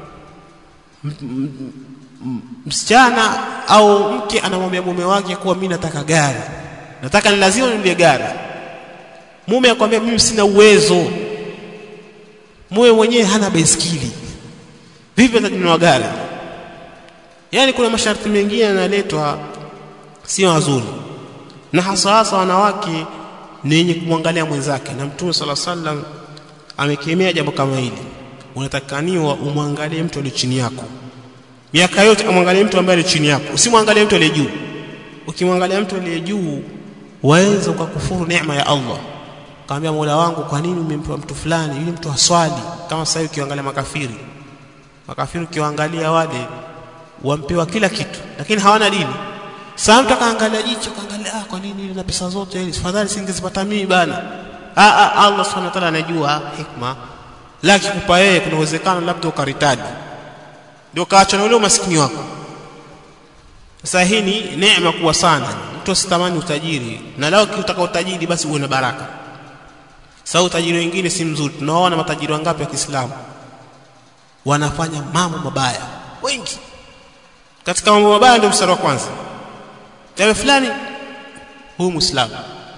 msichana au mke anamwambia mume wake kuwa mimi nataka gari nataka ni lazima ninunulie gari mume akwambia mimi sina uwezo mume mwenyewe hana baiskeli vipi atanunua gari yaani kuna masharti mengine yanaletwa sio mazuri na hasa hasa wanawake ni yenye kumwangalia mwenzake na mtume sala sallam amekemea jambo kama hili unatakaniwa umwangalie mtu aliye chini yako miaka yote amwangalie mtu ambaye aliye chini yako usimwangalie mtu aliye juu ukimwangalia mtu aliye juu waweza ukakufuru neema ya Allah kaambia Mola wangu kwa nini umempa mtu fulani yule mtu aswali kama sasa ukiangalia makafiri makafiri ukiwaangalia wale wampewa kila kitu lakini hawana dini sasa mtu akaangalia jicho kaangalia ah kwa nini na pesa zote hizi fadhali singezipata mimi bana ah, ah Allah subhanahu wa ta'ala anajua hikma laki kupa yeye kuna uwezekano labda ukaritadi ndio kaacha na ule umaskini wako sasa hii ni neema kubwa sana mtu asitamani utajiri na lao ukitaka utajiri basi uwe na baraka sasa utajiri wengine si mzuri tunaona matajiri wangapi wa Kiislamu wanafanya mambo mabaya wengi katika mambo mabaya ndio mstari wa kwanza jambo fulani huyu muislamu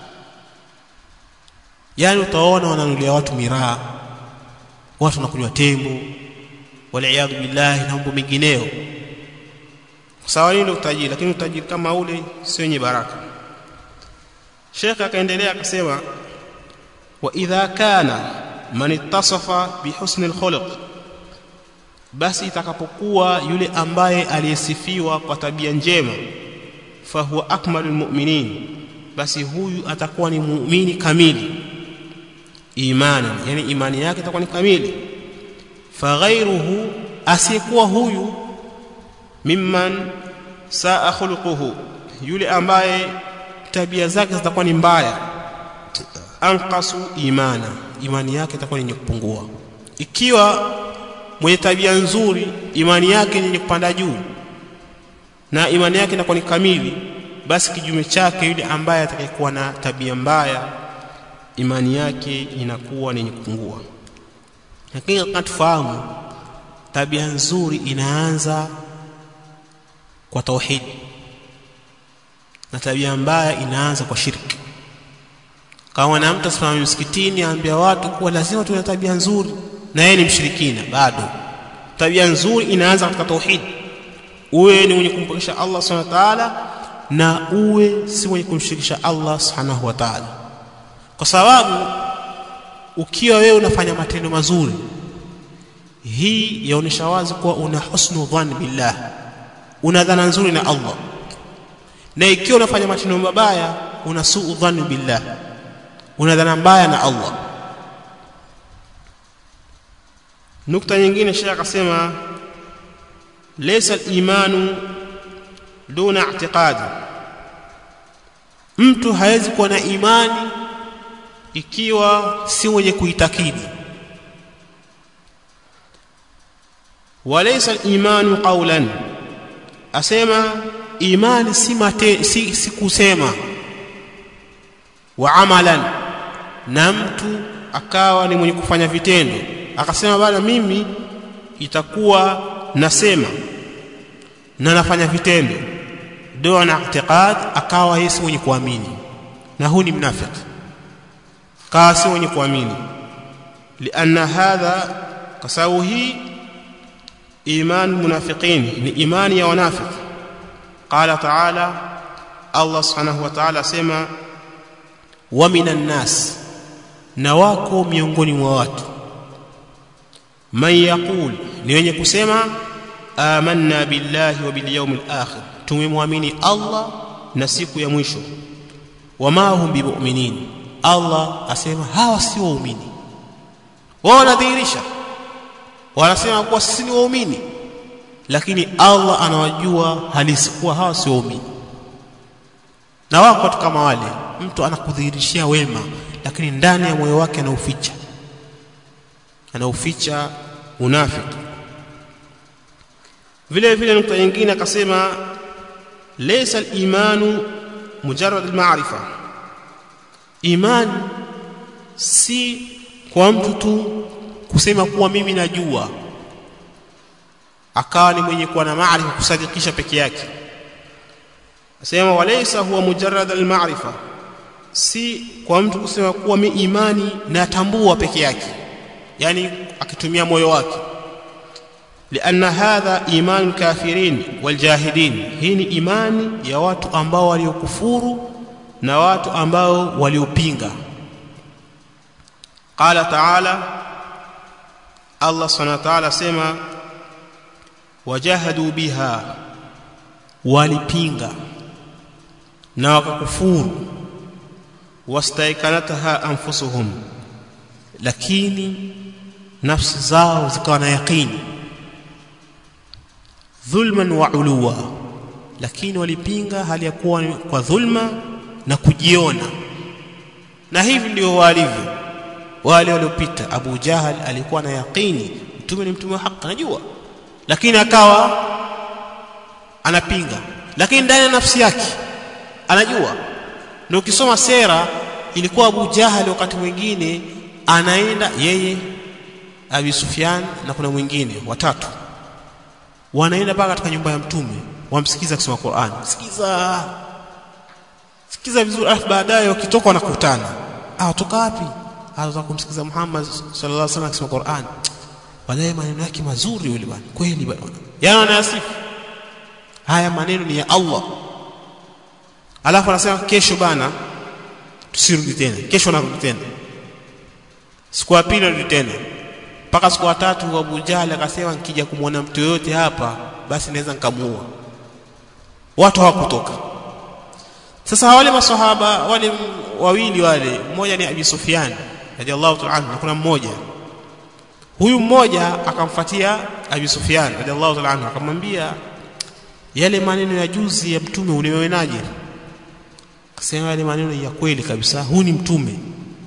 yani utaona wananulia watu miraa watu wanakunywa tembo waliaadhu billahi na mambo mengineo sawa nini utajiri lakini utajiri kama ule sio wenye baraka Sheikh akaendelea akasema wa idha kana man ittasafa bihusni alkhuluq basi itakapokuwa yule ambaye aliyesifiwa kwa tabia njema fahuwa akmalul mu'minin basi huyu atakuwa ni muumini kamili imani yani imani yake itakuwa ni kamili faghairuhu asiyekuwa huyu mimman saa khuluquhu yule ambaye tabia zake zitakuwa ni mbaya anqasu imana imani yake itakuwa yenye kupungua ikiwa mwenye tabia nzuri imani yake yenye kupanda juu na imani yake inakuwa ni kamili basi kijume chake yule ambaye atakayekuwa na tabia mbaya imani yake inakuwa ni yenye kupungua lakini kama tufahamu tabia nzuri inaanza kwa tauhid na tabia mbaya inaanza kwa shirki kama na mtu asimama msikitini aambia watu kuwa lazima tuwe na tabia nzuri na yeye ni mshirikina bado tabia nzuri inaanza katika tauhid uwe ni mwenye kumpokesha Allah subhanahu wa ta'ala na uwe si mwenye kumshirikisha Allah subhanahu wa ta'ala kwa sababu ukiwa wewe unafanya matendo mazuri hii yaonesha wazi kuwa una husnu dhann billah una dhana nzuri na Allah na ikiwa unafanya matendo mabaya una suu dhann billah una dhana mbaya na Allah nukta nyingine Sheikh akasema laysa al-imanu duna i'tiqadi mtu hawezi kuwa na imani ikiwa si mwenye kuitakidi walaysa al-imanu qawlan asema imani si, mate, si, si kusema wa amalan na mtu akawa ni mwenye kufanya vitendo akasema bana mimi itakuwa nasema na nafanya vitendo ndio na i'tiqad akawa yeye si mwenye kuamini na huu ni mnafiki kawa si mwenye kuamini lianna hadha kwa sababu hii iman munafiqin ni imani ya wanafiki qala ta'ala Allah subhanahu wa ta'ala sema wa minan nas na wako miongoni mwa watu man yaqul ni wenye kusema amanna billahi wa bil yawmil akhir tumemwamini Allah na siku ya mwisho wama hum bimu'minin Allah asema hawa si waumini wao wanadhihirisha wanasema kuwa sisi ni waumini lakini Allah anawajua halisi kuwa hawa si waumini na wako watu kama wale mtu anakudhihirishia wema lakini ndani ya moyo wake anauficha anauficha unafiki vile vile nukta nyingine akasema laysa al-imanu mujarrad al-ma'rifa iman si kwa mtu tu kusema kuwa mimi najua akawa ni mwenye kuwa na maarifa kusadikisha peke yake asema walaysa huwa mujarrad al-ma'rifa si kwa mtu kusema kuwa mi imani natambua peke yake yani akitumia moyo wake لأن هذا إيمان الكافرين والجاهدين hii ni imani ya watu ambao waliokufuru na watu ambao waliopinga qala ta'ala Allah subhanahu wa ta'ala sema wajahadu biha walipinga na wakakufuru wastaikanataha anfusuhum lakini nafsi zao zikawa na yaqini dhulman wa uluwa lakini walipinga hali ya kuwa kwa dhulma na kujiona na hivi ndio walivyo wale waliopita Abu Jahal alikuwa na yaqini mtume ni mtume wa haki anajua lakini akawa anapinga lakini ndani ya nafsi yake anajua na ukisoma sera ilikuwa Abu Jahal wakati mwingine anaenda yeye Abi Sufyan na kuna mwingine watatu wanaenda mpaka katika nyumba ya mtume wamsikiza kusoma Qur'an sikiza sikiza vizuri alafu baadaye wakitoka wanakutana ah toka wapi anataka kumsikiza Muhammad sallallahu alaihi wasallam akisoma Qur'an walaye maneno yake mazuri yule bwana kweli bwana yana anasifu haya maneno ni ya Allah alafu anasema kesho bana tusirudi tena kesho narudi tena siku ya pili narudi tena mpaka siku ya tatu Abu Jahl akasema nikija kumwona mtu yoyote hapa basi naweza nikamuua watu hawakutoka sasa wale maswahaba wale wawili wale mmoja ni Abi Sufyan radhiallahu ta'ala anhu na kuna mmoja huyu mmoja akamfuatia Abi Sufyan radhiallahu ta'ala anhu akamwambia yale maneno ya juzi ya mtume ulimeonaje akasema yale maneno ya kweli kabisa huu ni mtume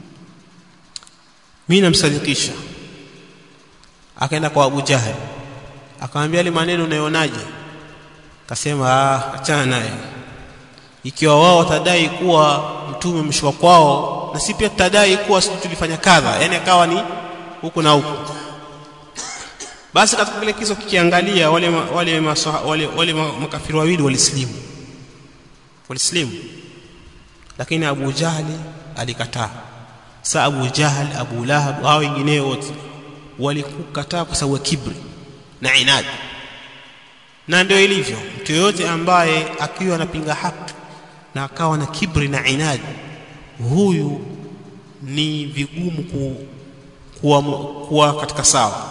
mimi namsadikisha akaenda kwa Abu Jahal akamwambia yale maneno unayonaje akasema ah achana naye ikiwa wao watadai kuwa mtume umeshuka kwao na si pia tutadai kuwa sisi tulifanya kadha yani akawa ni huku na huku basi katika kile kiso kikiangalia wale wale masoha, wale, wale makafiri wawili walislimu walislimu lakini Abu Jahali alikataa sa Abu Jahal Abu Lahab hao wengineo wote walikukataa kwa sababu ya kibri na inadi na ndio ilivyo mtu yoyote ambaye akiwa anapinga haki na akawa na kibri na inadi huyu ni vigumu ku, kuwa, kuwa katika sawa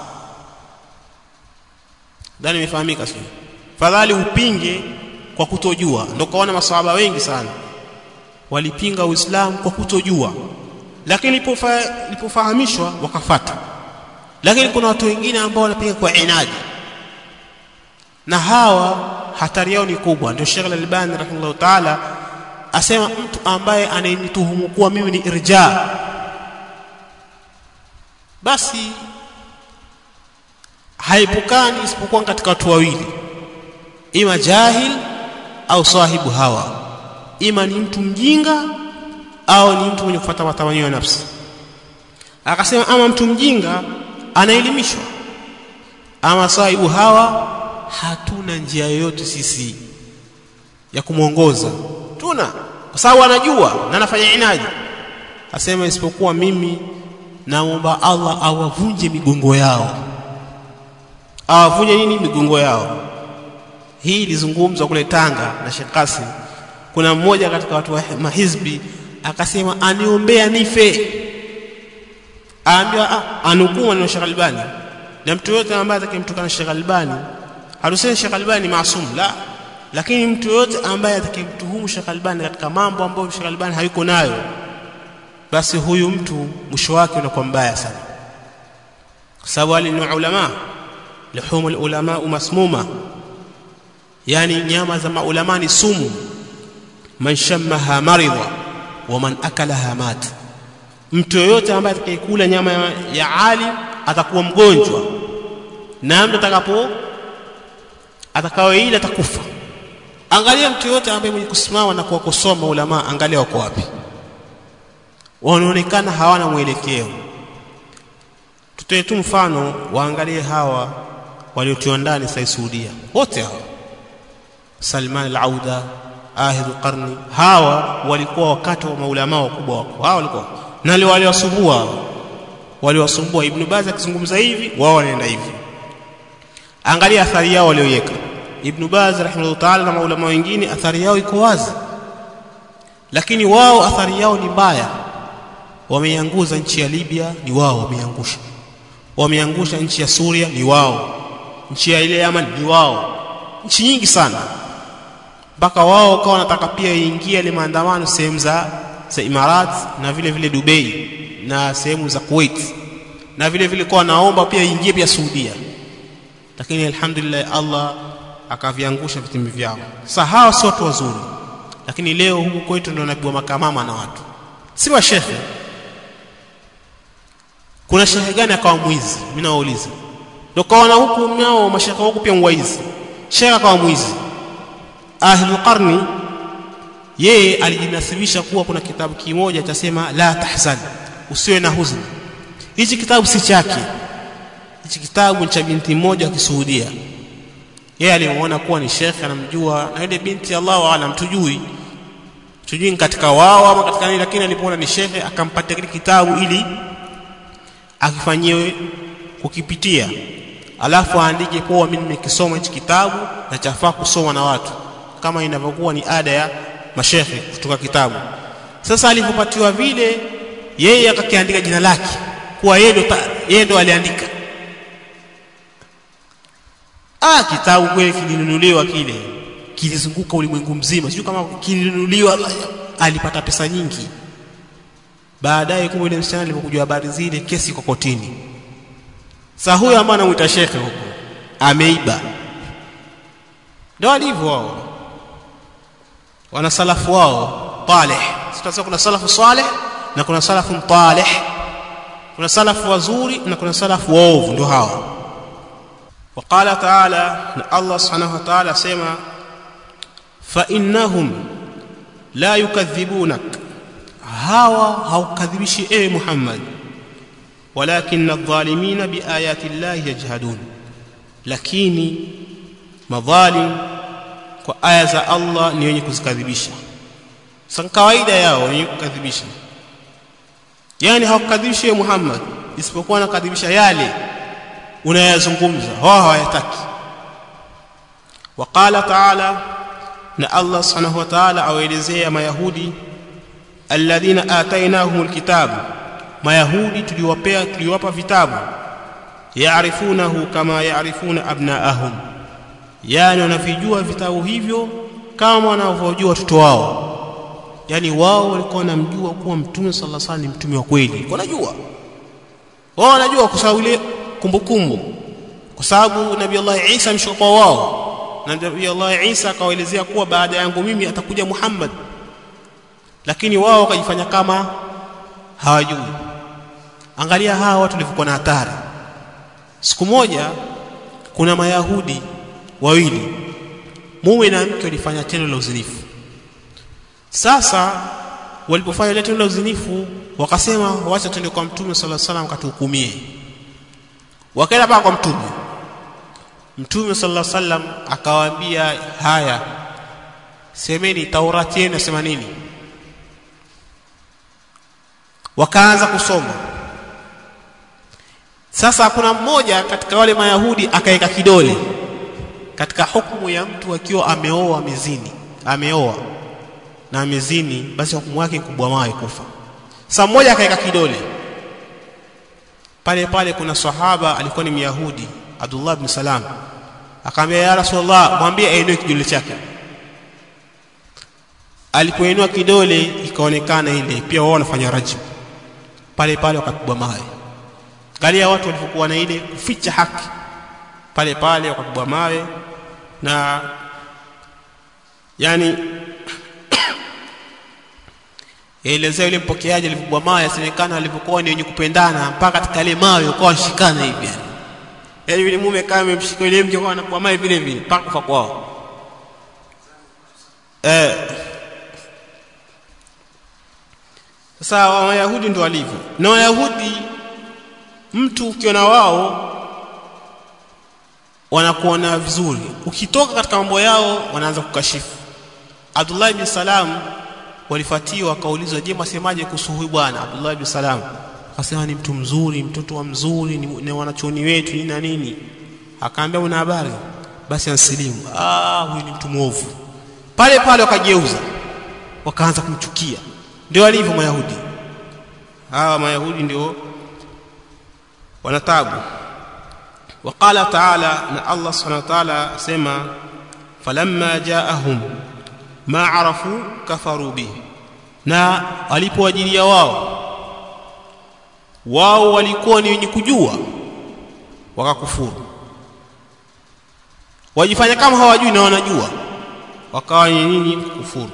ndani imefahamika sio fadhali upinge kwa kutojua ndio kaona maswahaba wengi sana walipinga uislamu kwa kutojua lakini ilipofahamishwa wakafata lakini kuna watu wengine ambao wanapinga kwa inadi na hawa hatari yao ni kubwa ndio Sheikh Al-Albani rahimahullah ta'ala asema mtu ambaye anayenituhumu kuwa mimi ni irja basi haipukani isipokuwa katika watu wawili ima jahil au sahibu hawa ima ni mtu mjinga au ni mtu mwenye kufuata matamanio ya nafsi akasema ama mtu mjinga anaelimishwa ama sahibu hawa hatuna njia yoyote sisi ya kumwongoza tuna kwa sababu anajua na anafanya inaji asema isipokuwa mimi naomba Allah awavunje migongo yao awavunje nini migongo yao hii ilizungumzwa kule Tanga na Sheikh Qasim kuna mmoja katika watu wa mahizbi akasema aniombea nife aambiwa ah, anukuu maneno Sheikh Albani na mtu yote ambaye atakayemtukana Sheikh Albani hatusemi Sheikh Albani ni maasum la lakini mtu yote ambaye atakayemtuhumu Sheikh Albani katika mambo ambayo Sheikh Albani hayuko nayo basi huyu mtu mwisho wake unakuwa mbaya sana kwa sababu wale ni ulama luhumul ulama masmuma yani nyama za maulama ni sumu man shammaha maridha wa man akalaha mat mtu yoyote ambaye atakayekula nyama ya, ya ali atakuwa mgonjwa na mtu atakapo atakaoila atakufa angalia mtu yoyote ambaye mwenye kusimama na kuwakosoa maulama angalia wako wapi wanaonekana hawana mwelekeo tutoe tu mfano waangalie hawa waliotiwa ndani sai Saudia wote hawa Salman al-Auda Ahid al-Qarni hawa walikuwa wakati wa maulama wakubwa wako hawa walikuwa na wale waliwasumbua waliwasumbua Ibn Baz akizungumza hivi wao wanaenda hivi angalia athari yao walioiweka Ibn Baz rahimahullah ta'ala na maulama wengine athari yao iko wazi lakini wao athari yao ni mbaya wameianguza nchi ya Libya ni wao wameiangusha wameangusha nchi ya Suria ni wao nchi ya ile Yaman ni wao nchi nyingi sana mpaka wao wakawa wanataka pia iingie ile maandamano sehemu za za Imarat na vile vile Dubai na sehemu za Kuwait na vile vile kwa naomba pia iingie pia Saudia lakini alhamdulillah Allah akaviangusha vitimbi vyao sasa hawa sio watu wazuri lakini leo huku kwetu ndio nabiwa makamama na watu si wa shekhe kuna shehe gani akawa mwizi mimi nawauliza ndio kaona huku nao mashekhe huku pia mwaizi shehe akawa mwizi ahlul qarni yeye alijinasibisha kuwa kuna kitabu kimoja chasema la tahzan usiwe na huzuni hichi kitabu si chake hichi kitabu ni cha binti mmoja wa Kisuudia yeye alimuona kuwa ni shekhe anamjua na yule binti Allahu aalam tujui tujui katika wao ama katika nini lakini alipoona ni shekhe akampatia kile kitabu ili akifanyiwe kukipitia alafu aandike kuwa mimi nimekisoma hichi kitabu na chafaa kusoma na watu kama inavyokuwa ni ada ya mashekhe kutoka kitabu sasa alipopatiwa vile yeye akakiandika jina lake kuwa yeye ndo yeye ndo aliandika ah kitabu kweli kilinunuliwa kile kilizunguka ulimwengu mzima sio kama kilinunuliwa alipata pesa nyingi baadaye kumbe yule msichana alipokujua habari zile kesi iko kotini sasa huyo ambaye anamuita shekhe huko ameiba ndio alivyo wao wana salafu wao talih sasa kuna salafu saleh na kuna salafu talih kuna salafu wazuri na kuna salafu waovu ndio hawa وقال تعالى الله سبحانه وتعالى سما فإنهم لا يكذبونك hawa haukadhibishi ewe Muhammad walakin adh-dhalimin biayati Allah yajhadun lakini madhalim kwa aya za Allah ni wenye kuzikadhibisha sasa kawaida yao wenye kukadhibisha yani hawakadhibishi ewe Muhammad isipokuwa anakadhibisha yale unayazungumza wao hawayataki وقال تعالى na Allah subhanahu wa ta'ala awaelezea mayahudi alladhina atainahumul kitabu mayahudi tuliwapea tuliwapa vitabu yaarifunahu kama yaarifuna abnaahum yani wanavijua vitabu hivyo kama wanavyojua watoto wao yani wao walikuwa wanamjua kuwa mtume sallallahu alaihi wasallam ni mtume wa kweli wanajua wao wanajua kwa sababu ile kumbukumbu kwa sababu nabii Allah Isa amshuka kwa wao na nabii Allah Isa akawaelezea kuwa baada yangu mimi atakuja Muhammad lakini wao wakajifanya kama hawajui angalia hawa watu walivyokuwa na hatari siku moja kuna mayahudi wawili mume na mke walifanya tendo la uzinifu sasa walipofanya ile tendo la uzinifu wakasema wacha twende kwa mtume sallallahu alaihi wasallam katuhukumie wakaenda paka kwa mtume mtume sallallahu alaihi wasallam akawaambia haya semeni taurati yenu nasema nini wakaanza kusoma sasa kuna mmoja katika wale mayahudi akaweka kidole katika hukumu ya mtu akiwa ameoa amezini ameoa na amezini basi hukumu yake kubwa mawe kufa saa mmoja akaweka kidole pale pale kuna sahaba alikuwa ni myahudi abdullah bin salam akamwambia ya rasulullah mwambie ainue kidole chake alipoinua kidole ikaonekana ile pia wao wanafanya rajm pale pale wakapigwa mawe galia watu walivyokuwa na ile kuficha haki pale pale wakapigwa mawe na yani elezea yule mpokeaji alipigwa mawe asemekana alipokuwa ni wenye kupendana mpaka katika ile mawe ukawa washikana hivi yani yaani yule mume kama amemshika yule mke kwa anapigwa mawe vile vile mpaka kufa kwao eh sasa wayahudi ndo walivyo na wayahudi mtu ukiona wao wanakuona vizuri ukitoka katika mambo yao wanaanza kukashifu Abdullah bin Salam walifuatiwa wakaulizwa je mwasemaje kuhusu huyu bwana Abdullah bin Salam akasema ni mtu mzuri mtoto wa mzuri ni, ni wanachuoni wetu nini na nini akaambia una habari basi ansilimu ah huyu ni mtu mwovu pale pale wakageuza wakaanza kumchukia ndio walivyo mayahudi hawa mayahudi ndio wanatabu وقال تعالى ان الله سبحانه وتعالى سما فلما جاءهم ما عرفوا كفروا به na walipowajilia wao wao walikuwa ni wenye kujua wakakufuru wajifanya kama hawajui na wanajua wakawa ni nini kufuru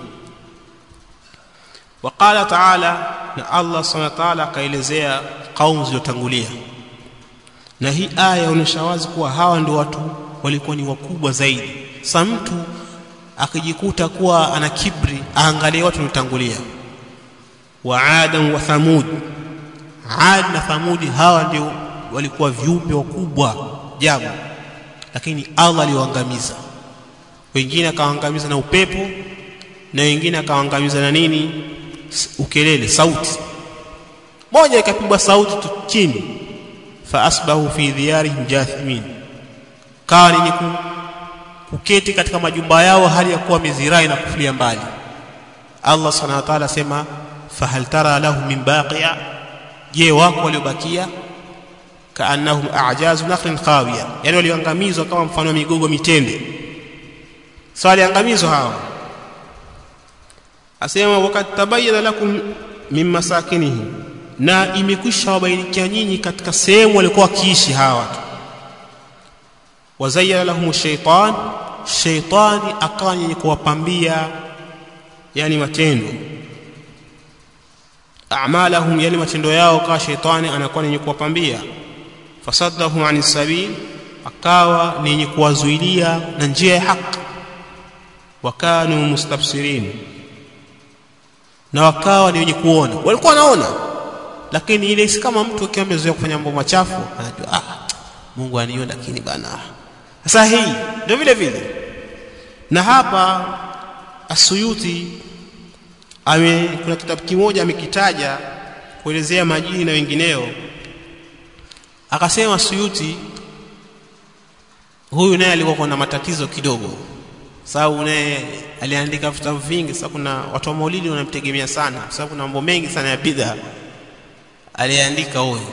waqala taala na Allah subhanahu wa ta'ala akaelezea kaumu zilizotangulia na hii aya inaonyesha wazi kuwa hawa ndio watu walikuwa ni wakubwa zaidi sa mtu akijikuta kuwa ana kibri aangalie watu waliotangulia wa adam wa thamud ad na thamudi hawa ndio walikuwa viumbe wakubwa jabu lakini Allah aliwaangamiza wengine akawaangamiza na upepo na wengine akawaangamiza na nini ukelele sauti moja ikapigwa sauti tu chini fa asbahu fi diyarihim jathimin kawa ni kuketi katika majumba yao hali ya kuwa mizirai na kufulia mbali Allah subhanahu wa ta'ala asema fahal tara lahum min baqiya je wako waliobakia kaannahum a'jazu nakhrin khawiya yani walioangamizwa kama mfano wa migogo mitende sawa waliangamizwa hawa asema wakati tabayyana lakum min masakinihi na imekwisha wabainikia nyinyi katika sehemu walikuwa wakiishi hawa watu wazayyana lahum shaytan shaytani akawa yenye kuwapambia yani matendo a'malahum yani matendo yao kwa shaytani anakuwa yenye kuwapambia fasaddahum anis sabil akawa ni yenye kuwazuilia na njia ya haki wakanu mustabsirin na wakawa ni wenye kuona walikuwa wanaona lakini ile si kama mtu akiwa amezoea kufanya mambo machafu anajua ah Mungu aniona lakini bana sasa hii ndio vile vile na hapa Asuyuti ame kuna kitabu kimoja amekitaja kuelezea majini na wengineo akasema Suyuti huyu naye alikuwa na matatizo kidogo sababu naye aliandika vitabu vingi sasa kuna watu wa maulidi wanamtegemea sana sababu kuna mambo mengi sana ya bidhaa aliandika huyo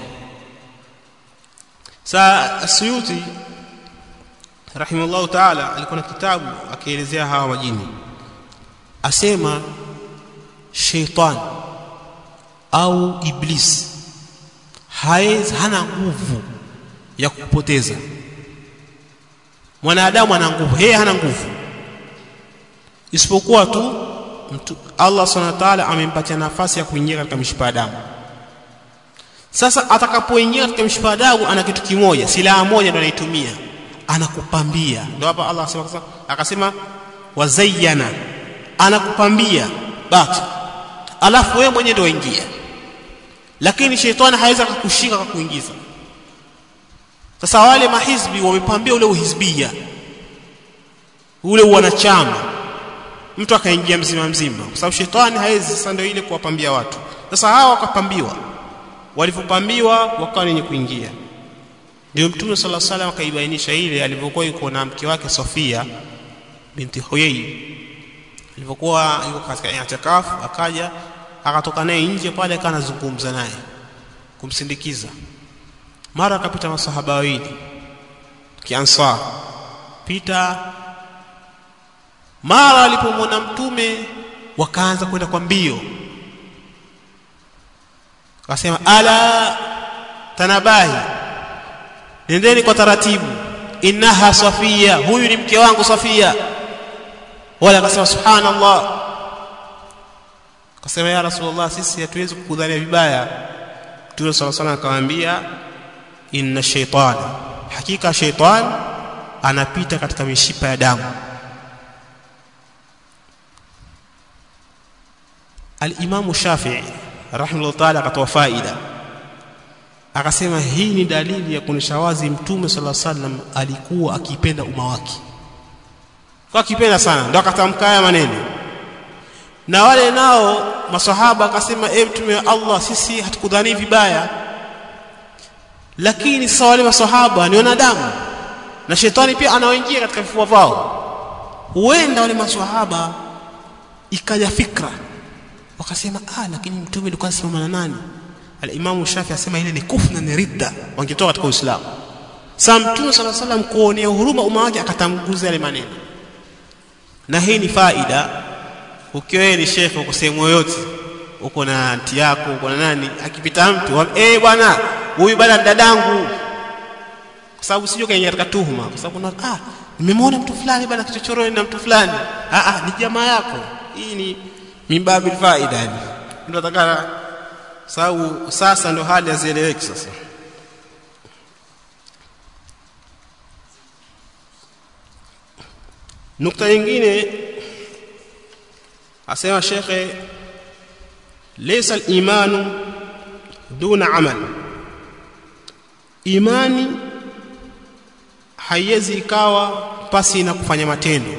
saa Suyuti rahimahullah taala alikuwa na kitabu akielezea hawa majini asema sheitan au iblis haezi hana nguvu ya kupoteza mwanadamu ana nguvu yeye hana nguvu isipokuwa tu mtu Allah subhanahu wa ta'ala amempatia nafasi ya kuingia katika mishipa ya damu sasa atakapoingia katika mishipa ya damu ana kitu kimoja silaha moja ndio anaitumia anakupambia ndio hapa Allah akasema akasema wazayyana anakupambia basi alafu wewe mwenyewe ndio ingia lakini shetani hawezi kukushika kwa kuingiza sasa wale mahizbi wamepambia ule uhizbia ule wanachama mtu akaingia mzima mzima kwa sababu shetani hawezi sasa ndio ile kuwapambia watu sasa hawa wakapambiwa walivyopambiwa wakawa wenye kuingia ndio mtume sala salam akaibainisha ile alivyokuwa yuko na mke wake Sofia binti Huyai ilipokuwa yuko katika i'tikaf akaja akatoka naye nje pale akawa anazungumza naye kumsindikiza mara akapita masahaba wawili kiansar pita mara walipomwona mtume wakaanza kwenda kwa mbio akasema ala tanabahi nendeni kwa taratibu innaha safia huyu ni mke wangu safia wala akasema subhanallah akasema ya rasulullah sisi hatuwezi kukudhania vibaya mtume sala salam akamwambia inna shaytana hakika shaytan anapita katika mishipa ya damu al-Imam Shafi'i rahimahullah ta'ala akatoa faida akasema hii ni dalili ya kuonyesha wazi mtume sala sallam alikuwa akipenda umma wake kwa akipenda sana ndio akatamka haya maneno na wale nao masahaba akasema e mtume wa Allah sisi hatukudhani vibaya lakini sasa wale masahaba ni wanadamu na shetani pia anaoingia katika vifua vao huenda wale masahaba ikaja fikra wakasema ah lakini mtume alikuwa anasimama na nani al-Imam Shafi asema ile ni kufna ni ridda wangetoka katika Uislamu sasa mtume sala salam kuonea huruma umma wake akatanguza yale maneno na hii ni faida ukiwa ni shekhe uko sehemu yoyote uko na anti yako uko na nani akipita mtu eh hey, bwana huyu bwana dadangu kwa sababu sio kaingia katika tuhuma kwa sababu ah nimemwona mtu fulani bwana kichochoroni na mtu fulani ah ah ni jamaa yako hii ni mimbabi faida yani ndio atakana sababu sasa ndo hali hazieleweki sasa nukta nyingine asema shekhe laysa al-imanu duna amal imani haiwezi ikawa pasi na kufanya matendo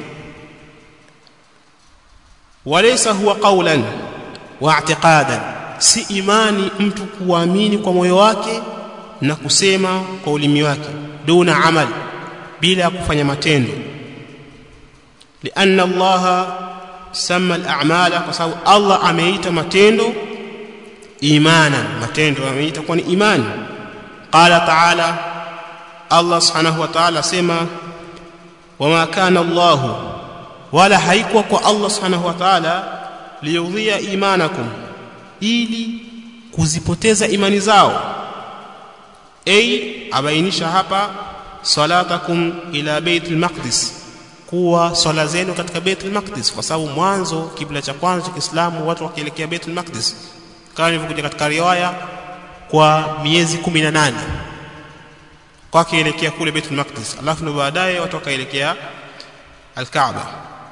walaysa huwa qawlan wa i'tiqadan si imani mtu kuamini kwa moyo wake na kusema kwa ulimi wake duna amal bila kufanya matendo lianna allaha sama al-a'mala kwa sababu Allah ameita matendo imana matendo ameita kwa ni imani qala ta'ala Allah subhanahu wa ta'ala sema wama kana Allah wala haikuwa kwa Allah subhanahu wa ta'ala liyudhia imanakum ili kuzipoteza imani zao ay abainisha hapa salatakum ila baitul maqdis kuwa swala zenu katika Baitul Maqdis kwa sababu mwanzo kibla cha kwanza cha Kiislamu watu wakielekea Baitul Maqdis kama ilivyokuja katika riwaya kwa miezi 18 kwa kielekea kule Baitul Maqdis alafu ndio baadaye watu wakaelekea Al-Kaaba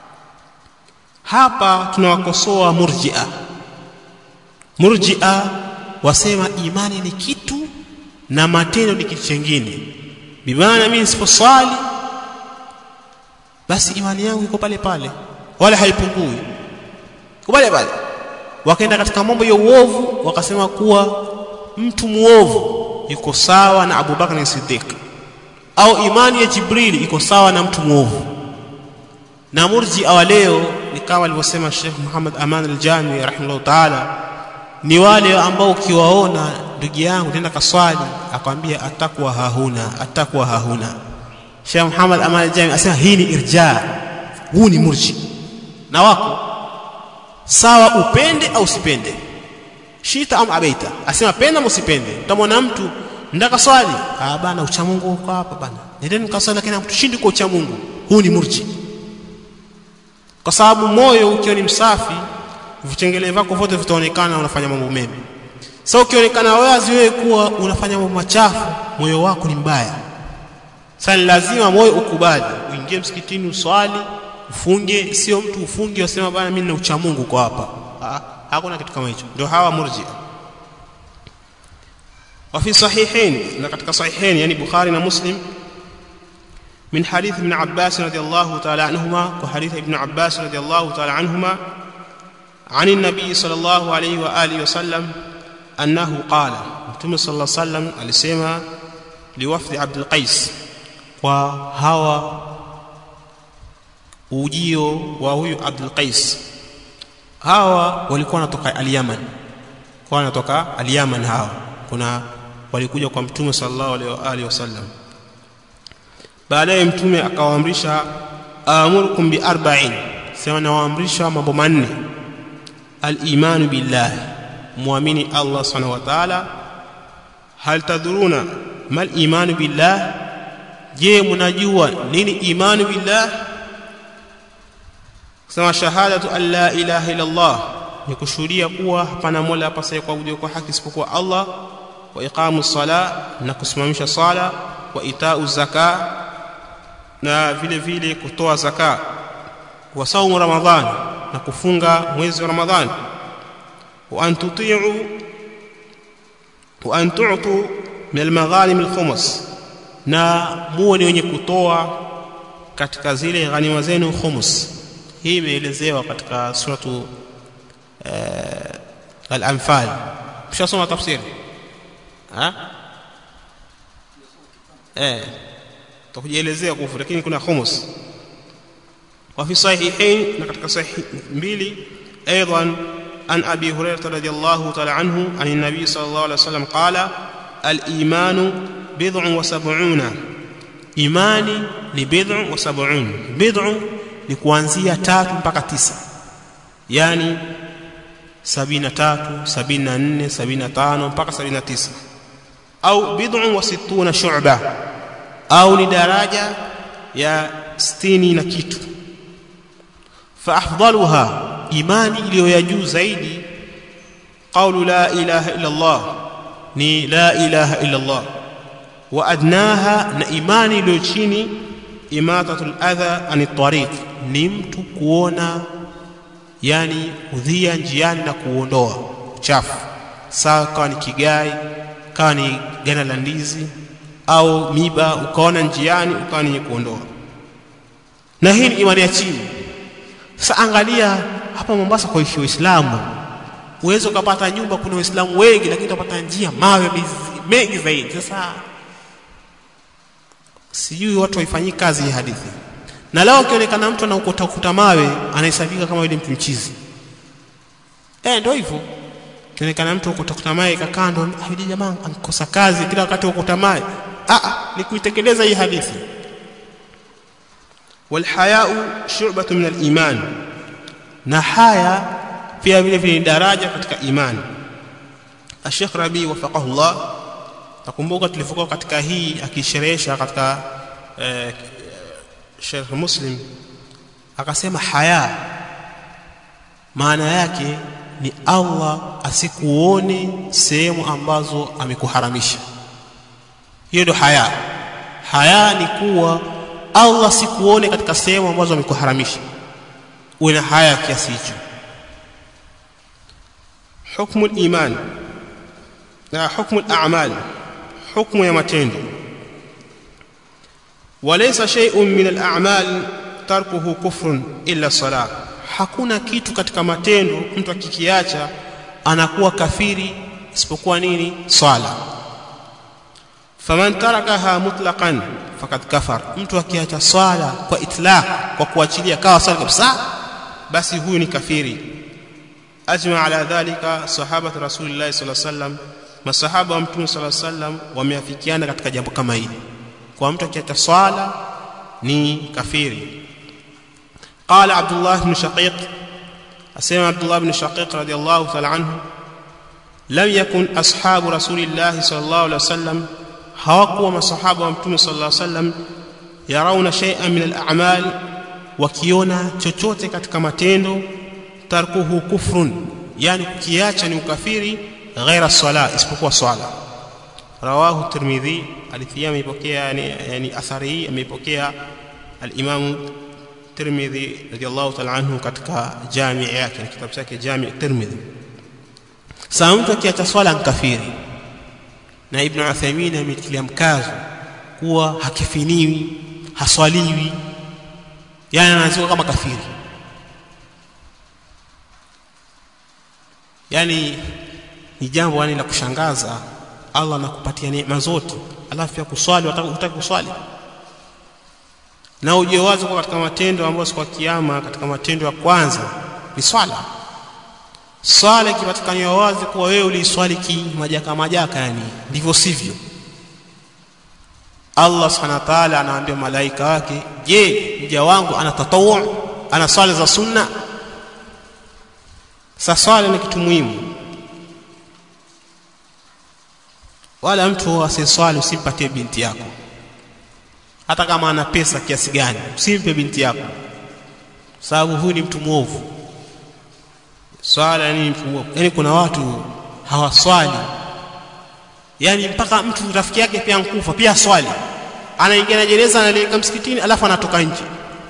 hapa tunawakosoa murji'a murji'a wasema imani ni kitu na matendo ni kitu kingine bimaana mimi nisiposwali basi imani yangu iko pale pale wala haipungui iko pale pale wakaenda katika mambo ya uovu wakasema kuwa mtu muovu yuko sawa na Abu Bakar Siddiq au imani ya Jibril iko sawa na mtu muovu na murji wa leo ni kama alivyosema Sheikh Muhammad Aman al-Jami rahimahullah ta'ala ni wale ambao ukiwaona ndugu yangu nenda kaswali akwambia atakuwa hahuna atakuwa hahuna Sheikh Muhammad Aman al-Jami asema hii ni irja huu ni murji na wako sawa upende au usipende shita am abaita asema penda msipende utamwona mtu ndaka swali ah bana ucha Mungu uko hapa bana nendeni kaswali lakini mtushindi kwa ucha Mungu huu ni murji kwa sababu moyo ukiwa ni msafi vitengele vyako vyote vitaonekana unafanya mambo mema sasa ukionekana wazi wewe kuwa unafanya mambo machafu moyo wako ni mbaya sasa lazima moyo ukubali uingie msikitini uswali ufunge sio mtu ufunge usema bana mimi nina ucha Mungu kwa hapa ha, hakuna kitu kama hicho ndio hawa murji وفي صحيحين لقد صحيحين يعني بخاري ومسلم من حديث ابن عباس رضي الله تعالى عنهما وحديث ابن عباس رضي الله تعالى عنهما عن النبي صلى الله عليه واله وسلم انه قال متى صلى الله عليه وسلم alisema liwafdi Abdul Qais kwa hawa ujio wa huyu Abdul Qais hawa walikuwa wanatoka al-Yaman kwa wanatoka al-Yaman hawa kuna walikuja kwa mtume sallallahu alaihi wasallam baadaye mtume akawaamrisha amurukum bi arba'in sema nawaamrisha mambo manne al-imanu billah muamini Allah subhanahu wa ta'ala hal tadruna mal imanu billah je mnajua nini imanu billah sema shahadatu an la ilaha illa Allah ni kushuhudia kuwa hapana mola apasaye kuabudiwa kwa haki isipokuwa Allah wa iqamu sala na kusimamisha sala wa itau zaka na vile vile kutoa zaka wa saumu ramadhan na kufunga mwezi wa ramadhan wa an tuti'u wa an tu'tu min al-maghanim al-khumus na muwe ni wenye kutoa katika zile ghanima zenu khumus hii imeelezewa katika suratu uh, al-anfal mshasoma tafsiri ha eh tutakujielezea kufu lakini kuna khumus wa fi sahihain na katika sahih mbili aidan an abi hurairah radhiyallahu ta'ala anhu an an-nabi sallallahu alayhi wasallam qala al-iman bid'un wa sab'una imani ni bid'un wa sab'un bid'un ni kuanzia tatu mpaka tisa yani sabini na tatu sabini na nne sabini na tano mpaka sabini na tisa au bid'un wa sittuna shu'ba au ni daraja ya sitini na kitu fa afdaluha imani iliyo ya juu zaidi qawlu la ilaha illa Allah ni la ilaha illa Allah wa adnaha na imani iliyo chini imatatul adha anit tariq ni mtu kuona yani udhia njiani na kuondoa uchafu sawa kawa ni kigai kawa ni gana la ndizi au miba ukaona njiani ukawa ni kuondoa na hii ni imani ya chini sasa angalia hapa Mombasa kwa ishi Uislamu uwezo ukapata nyumba kuna Waislamu wengi lakini utapata njia mawe mengi zaidi sasa sijui watu waifanyii kazi hii hadithi na leo akionekana mtu anaokota kuta mawe anahesabika kama yule mtu mchizi eh ndio hivyo kionekana mtu ukota mawe kakaa ndo yule jamaa ankosa kazi kila wakati ukota mawe ah ah ni kuitekeleza hii hadithi walhayau shu'batun min al-iman na haya pia vile vile ni daraja katika imani Sheikh Rabi wafaqahu Allah nakumbuka tulifokuwa katika hii akisherehesha katika eh, Sheikh Muslim akasema haya maana yake ni Allah asikuone sehemu ambazo amekuharamisha hiyo ndio haya haya ni kuwa Allah sikuone katika sehemu ambazo amekuharamisha uwe na haya kiasi hicho hukmu al-iman na hukmu al-a'mal hukmu ya matendo walaysa shay'un min al-a'mal tarkuhu kufrun illa salat hakuna kitu katika matendo mtu akikiacha anakuwa kafiri isipokuwa nini swala faman tarakaha mutlaqan fakad kafar mtu akiacha swala kwa itlaq kwa kuachilia kawa swala kabisa basi huyu ni kafiri ajma ala dhalika sahabatu rasulillah sallallahu alaihi wasallam masahaba wa mtume sallallahu alaihi wasallam wameafikiana katika jambo kama hili kwa mtu akiacha swala ni kafiri qala abdullah ibn shaqiq asema abdullah ibn shaqiq radiyallahu ta'ala anhu lam yakun ashabu rasulillah sallallahu alaihi wasallam hawakuwa masahaba wa mtume sallallahu alaihi wasallam yarauna shay'an min al-a'mal wakiona chochote katika matendo tarkuhu kufrun yani kukiacha ni ukafiri ghaira sala isipokuwa swala rawahu tirmidhi alithia ameipokea yani, yani athari hii ameipokea al-imam tirmidhi radiyallahu ta'ala anhu katika jami yake na kitabu chake jami tirmidhi saa mtu akiacha swala nkafiri na ibn Uthaymeen ametilia mkazo kuwa hakifiniwi haswaliwi yani anaziwa kama kafiri yani ni jambo yani la kushangaza Allah anakupatia neema zote alafu ya kuswali utaki kuswali na uje wazi kwa katika matendo ambayo siku ya kiyama katika matendo ya kwanza ni swala swala ikipatikaniwa wazi kuwa wewe uliiswali kimajaka majaka yani ndivyo sivyo Allah subhanahu wa ta'ala anawaambia malaika wake je mja wangu ana tatawu ana swala za sunna sasa swala ni kitu muhimu wala mtu asiswali usimpatie binti yako hata kama ana pesa kiasi gani usimpe binti yako sababu huyu ni mtu mwovu swala ni mtu mwovu yani kuna watu hawaswali yani mpaka mtu rafiki yake pia nkufa pia swali anaingia na gereza analeka msikitini alafu anatoka nje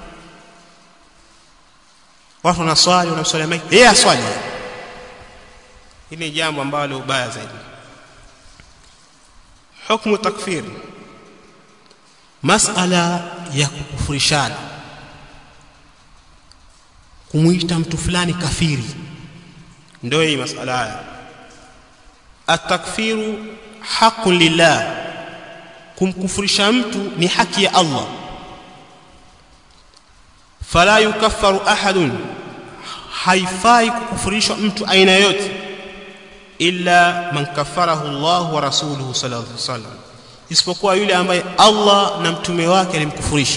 watu wanaswali wanamswalia maiti yeye aswali hili jambo ambalo baya zaidi hukmu takfir masala ya kukufurishana kumuita mtu fulani kafiri ndio hii masala haya atakfiru haqqun lillah kumkufurisha mtu ni haki ya Allah fala yukaffaru ahadun haifai kukufurishwa mtu aina yote illa man kaffarahu Allah wa rasuluhu sallallahu alaihi wasallam isipokuwa yule ambaye Allah na mtume wake alimkufurisha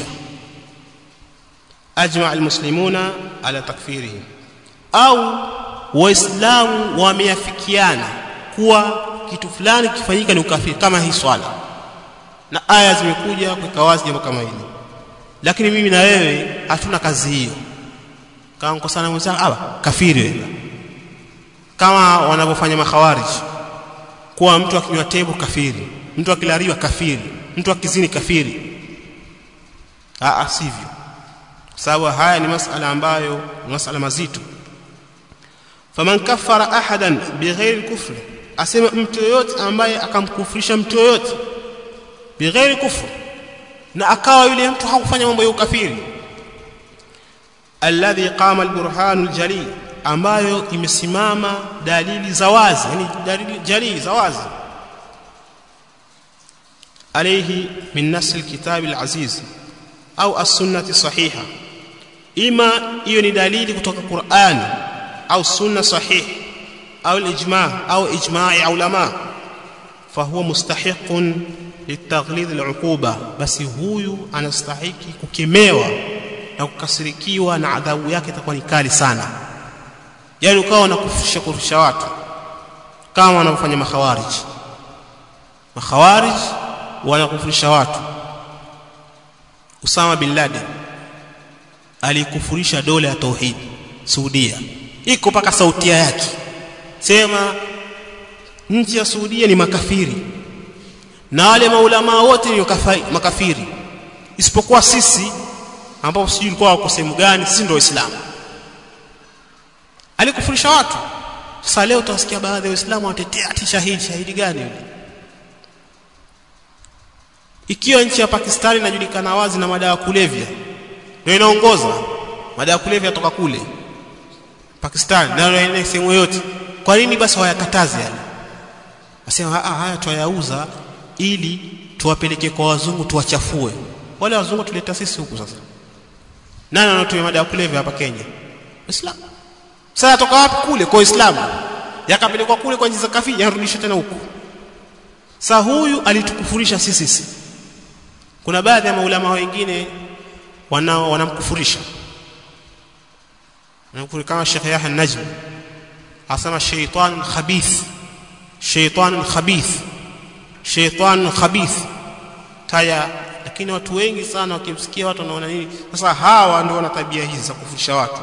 ajma almuslimuna ala takfirihi au waislamu wameafikiana kuwa kitu fulani kifanyika ni ukafiri kama hii swala na aya zimekuja kuweka wazi jambo kama hili lakini mimi na wewe hatuna kazi hiyo kama mkosana mwenzangu aba kafiri wewe kama wanavyofanya makhawarij kuwa mtu akinywa tembo kafiri mtu akilariwa kafiri mtu akizini kafiri a sivyo sababu haya ni masala ambayo ni masala mazito faman kaffara ahadan bighairi kufri asema mtu yoyote ambaye akamkufurisha mtu yoyote bighairi kufri na akawa yule mtu hakufanya mambo ya ukafiri alladhi qama alburhanu aljali ambayo imesimama dalili za wazi yani dalili jali za wazi alayhi min nas alkitab alaziz au as-sunnah sahiha ima hiyo ni dalili kutoka Qur'an au sunna sahih au al-ijma' au ijma'i ulama fahuwa mustahiqun litaghlidh al-uquba basi huyu anastahiki kukemewa na kukasirikiwa na adhabu yake itakuwa ni kali sana yani ukawa unakufisha kufisha watu kama wanavyofanya makhawarij makhawarij wanakufurisha watu Usama bin Laden alikufurisha dola ya tauhid Saudia iko paka sautia yake sema nchi ya Saudia ni makafiri na wale maulama wote ni makafiri isipokuwa sisi ambao sijui ulikuwa wako sehemu gani sisi ndio waislamu alikufurisha watu sasa leo utasikia baadhi ya waislamu watetea ati shahidi shahidi gani yule ikiwa nchi ya Pakistani inajulikana wazi na madawa kulevya ndio inaongoza madawa kulevya toka kule Pakistani na ndio sehemu yote kwa nini basi wayakataze yale asema ah haya tuyauza ili tuwapeleke kwa wazungu tuwachafue wale wazungu tuleta sisi huku sasa nani anatumia madawa kulevya hapa Kenya Uislamu sasa toka wapi kule kwa Uislamu yakapelekwa kule kwa nchi za kafiri yarudishwa tena huku sasa huyu alitukufurisha sisi sisi kuna baadhi ya maulama wengine wanao wanamkufurisha wanamkufuri kama Sheikh Yahya Najm asema shaytan khabith shaytan khabith shaytan khabith taya lakini watu wengi sana wakimsikia watu wanaona nini sasa hawa ndio wana tabia hizi za kufurisha watu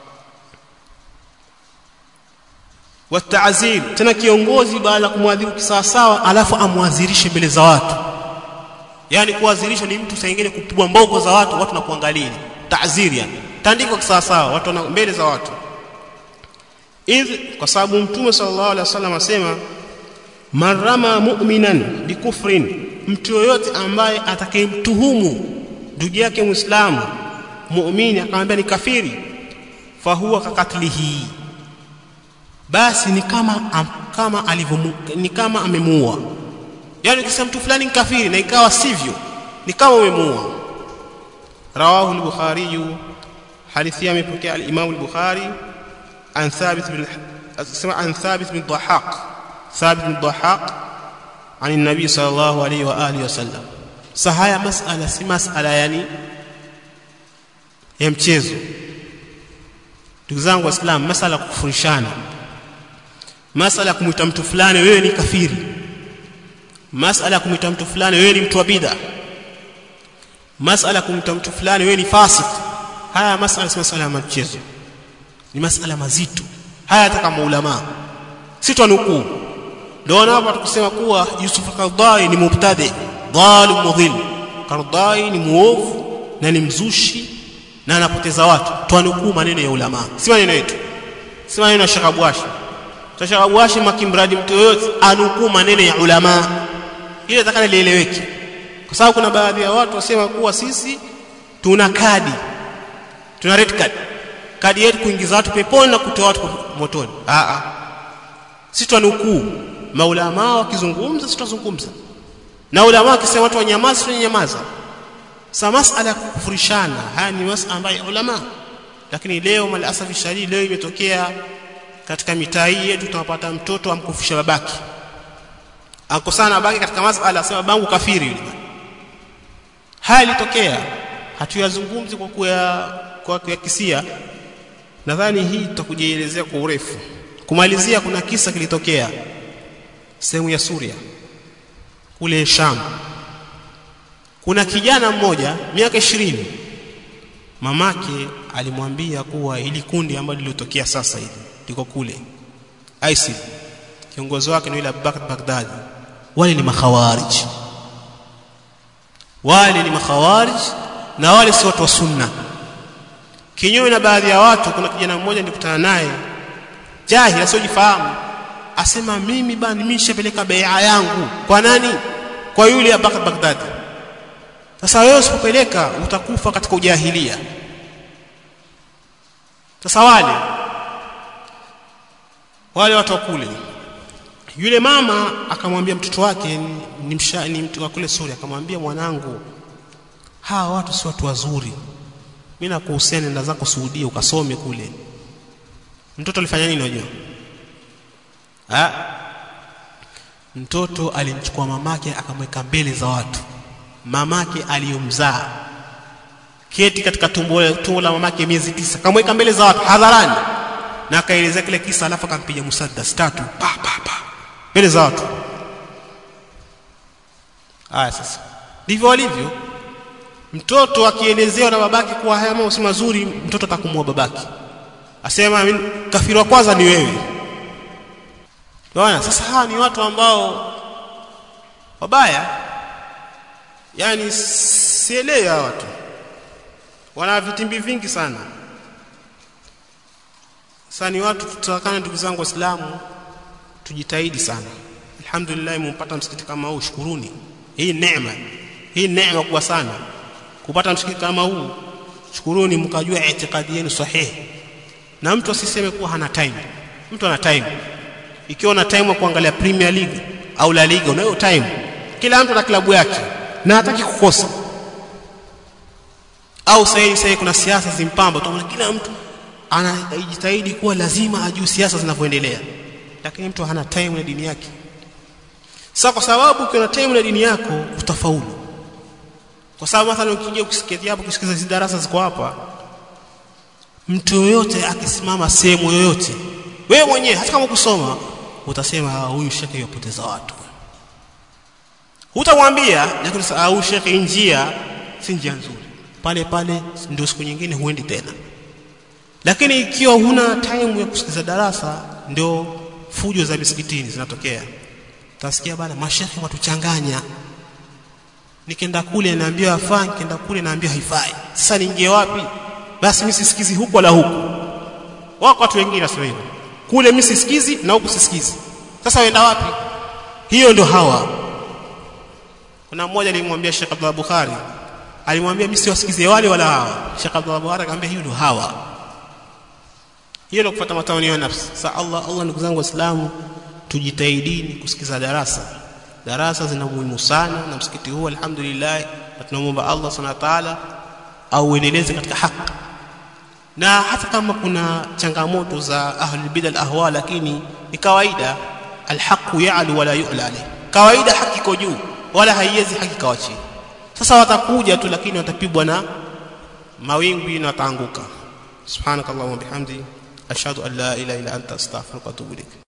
wataazir tena kiongozi baada ya kumwadhibu kisawasawa alafu amwadhirishe mbele za watu yani kuadhirisha ni mtu saingine kupigwa mboko za watu watu na kuangalia taaziri yani tandiko kisawasawa watu na mbele za watu idh kwa sababu mtume sallallahu alaihi wasallam asema marama mu'minan bikufrin mtu yoyote ambaye atakayemtuhumu ndugu yake muislamu muumini akamwambia ni kafiri fahuwa kakatlihi basi ni kama am, kama alivyomu ni kama amemuua yani ukisema mtu fulani ni kafiri na ikawa sivyo ni kama umemuua rawahu al-bukhari hadithi amepokea al-imam al-bukhari an thabit bin asema an thabit bin dhahaq thabit bin dhahaq عن النبي صلى الله عليه واله وسلم sahaya masala si masala yani ya mchezo ndugu zangu waislamu masala kufurishana masala kumwita mtu fulani wewe ni kafiri masala kumwita mtu fulani wewe ni mtu wa bid'a masala kumwita mtu fulani wewe ni fasik haya masala si masala ya mchezo ni masala mazito haya hata kama ulama si twanukuu ndio hapa tukusema kuwa Yusuf Qardai ni mubtadi dhalim mudhil Qardai ni muovu na ni mzushi na anapoteza watu twanukuu maneno ya ulama si maneno yetu si maneno ya Shakabwashi Shakabwashi makimradi mtu yoyote anukuu maneno ya ulama ile takana lieleweke kwa sababu kuna baadhi ya watu wasema kuwa sisi tuna kadi tuna red card kadi yetu kuingiza watu peponi na kutoa watu motoni a a sisi twanukuu maulama wakizungumza tutazungumza na ulama wakisema watu wanyamaza tutanyamaza sa masala ya kukufurishana haya ni masala ambayo ulama lakini leo malasafi shadidi leo imetokea katika mitaa hii yetu tunapata mtoto amkufisha babaki akosana babaki katika masala asema babangu kafiri yule haya ilitokea hatuyazungumzi kwa kuya kwa kuyakisia nadhani hii tutakujielezea kwa urefu kumalizia kuna kisa kilitokea sehemu ya Suria kule Sham kuna kijana mmoja miaka ishirini mamake alimwambia kuwa ili kundi ambalo lilotokea sasa hivi liko kule ISIL kiongozi wake ni yule Abubakar Baghdadi wale ni makhawarij wale ni makhawarij na wale si watu wa sunna kinyume na baadhi ya watu kuna kijana mmoja nilikutana naye jahili asiyojifahamu asema mimi bana mimi nishapeleka bai'a yangu kwa nani kwa yule Abubakar Baghdadi sasa wewe usipopeleka utakufa katika ujahilia sasa wale wale watu wa kule yule mama akamwambia mtoto wake ni, ni, msha, ni mtu wa kule Suria akamwambia mwanangu hawa watu si watu wazuri mimi nakuhusia nenda zako Saudia ukasome kule mtoto alifanya nini unajua ha? mtoto alimchukua mamake akamweka mbele za watu mamake aliyomzaa keti katika tumbo, tumbo la mamake miezi tisa akamweka mbele za watu hadharani na akaelezea kile kisa alafu akampiga musaddas tatu pa pa pa mbele za watu haya sasa ndivyo walivyo mtoto akielezewa na babake kuwa haya mambo si mazuri mtoto atakumua babake asema kafiri wa kwanza ni wewe Bwana sasa hawa ni watu ambao wabaya yani sielewi hawa watu wana vitimbi vingi sana sasa ni watu tutakana ndugu zangu waislamu tujitahidi sana alhamdulillah mumpata msikiti kama huu shukuruni hii neema hii neema kubwa sana kupata msikiti kama huu shukuruni mkajua itikadi yenu sahihi na mtu asiseme kuwa hana time mtu ana time ikiwa una time wa kuangalia Premier League au La Liga unayo time kila mtu ana klabu yake na hataki kukosa au sasa sasa kuna siasa zimpamba utaona kila mtu anajitahidi kuwa lazima ajue siasa zinavyoendelea lakini mtu hana time na dini yake sasa kwa sababu ukiwa time na dini yako utafaulu kwa sababu mathalan ukiingia ukisikia hapo kusikiza hizi darasa ziko hapa mtu yoyote akisimama sehemu yoyote wewe mwenyewe hata kama kusoma utasema huyu shekhe yopoteza watu hutamwambia lakini huyu shekhe njia si njia nzuri pale pale ndio siku nyingine huendi tena lakini ikiwa huna time ya kusikiza darasa ndio fujo za misikitini zinatokea utasikia bana mashekhe watuchanganya nikienda kule naambiwa afaa nikienda kule naambiwa haifai sasa niingie wapi basi mimi sisikizi huku wala huku wako watu wengine wasema hivyo kule mimi sisikizi na huku sisikizi sasa wenda wapi hiyo ndio hawa kuna mmoja alimwambia Sheikh Abdullah Bukhari alimwambia mimi siwasikizie wale wala hawa Sheikh Abdullah Bukhari akamwambia hiyo ndio hawa hiyo ndio kufuata matamanio ya nafsi sasa Allah Allah ndugu zangu waislamu tujitahidini kusikiza darasa darasa zina muhimu sana na msikiti huu alhamdulillah na tunamwomba Allah subhanahu wa ta'ala au uendeleze katika haki na hata kama kuna changamoto za ahlul bid'ah ahwa lakini ni kawaida alhaqu ya'lu wala yu'la alayh kawaida haki iko juu wala haiwezi haki kawa chini sasa watakuja tu lakini watapigwa na mawingu na wataanguka subhanakallahumma bihamdi ashhadu an la ilaha illa anta astaghfiruka wa atubu ilaik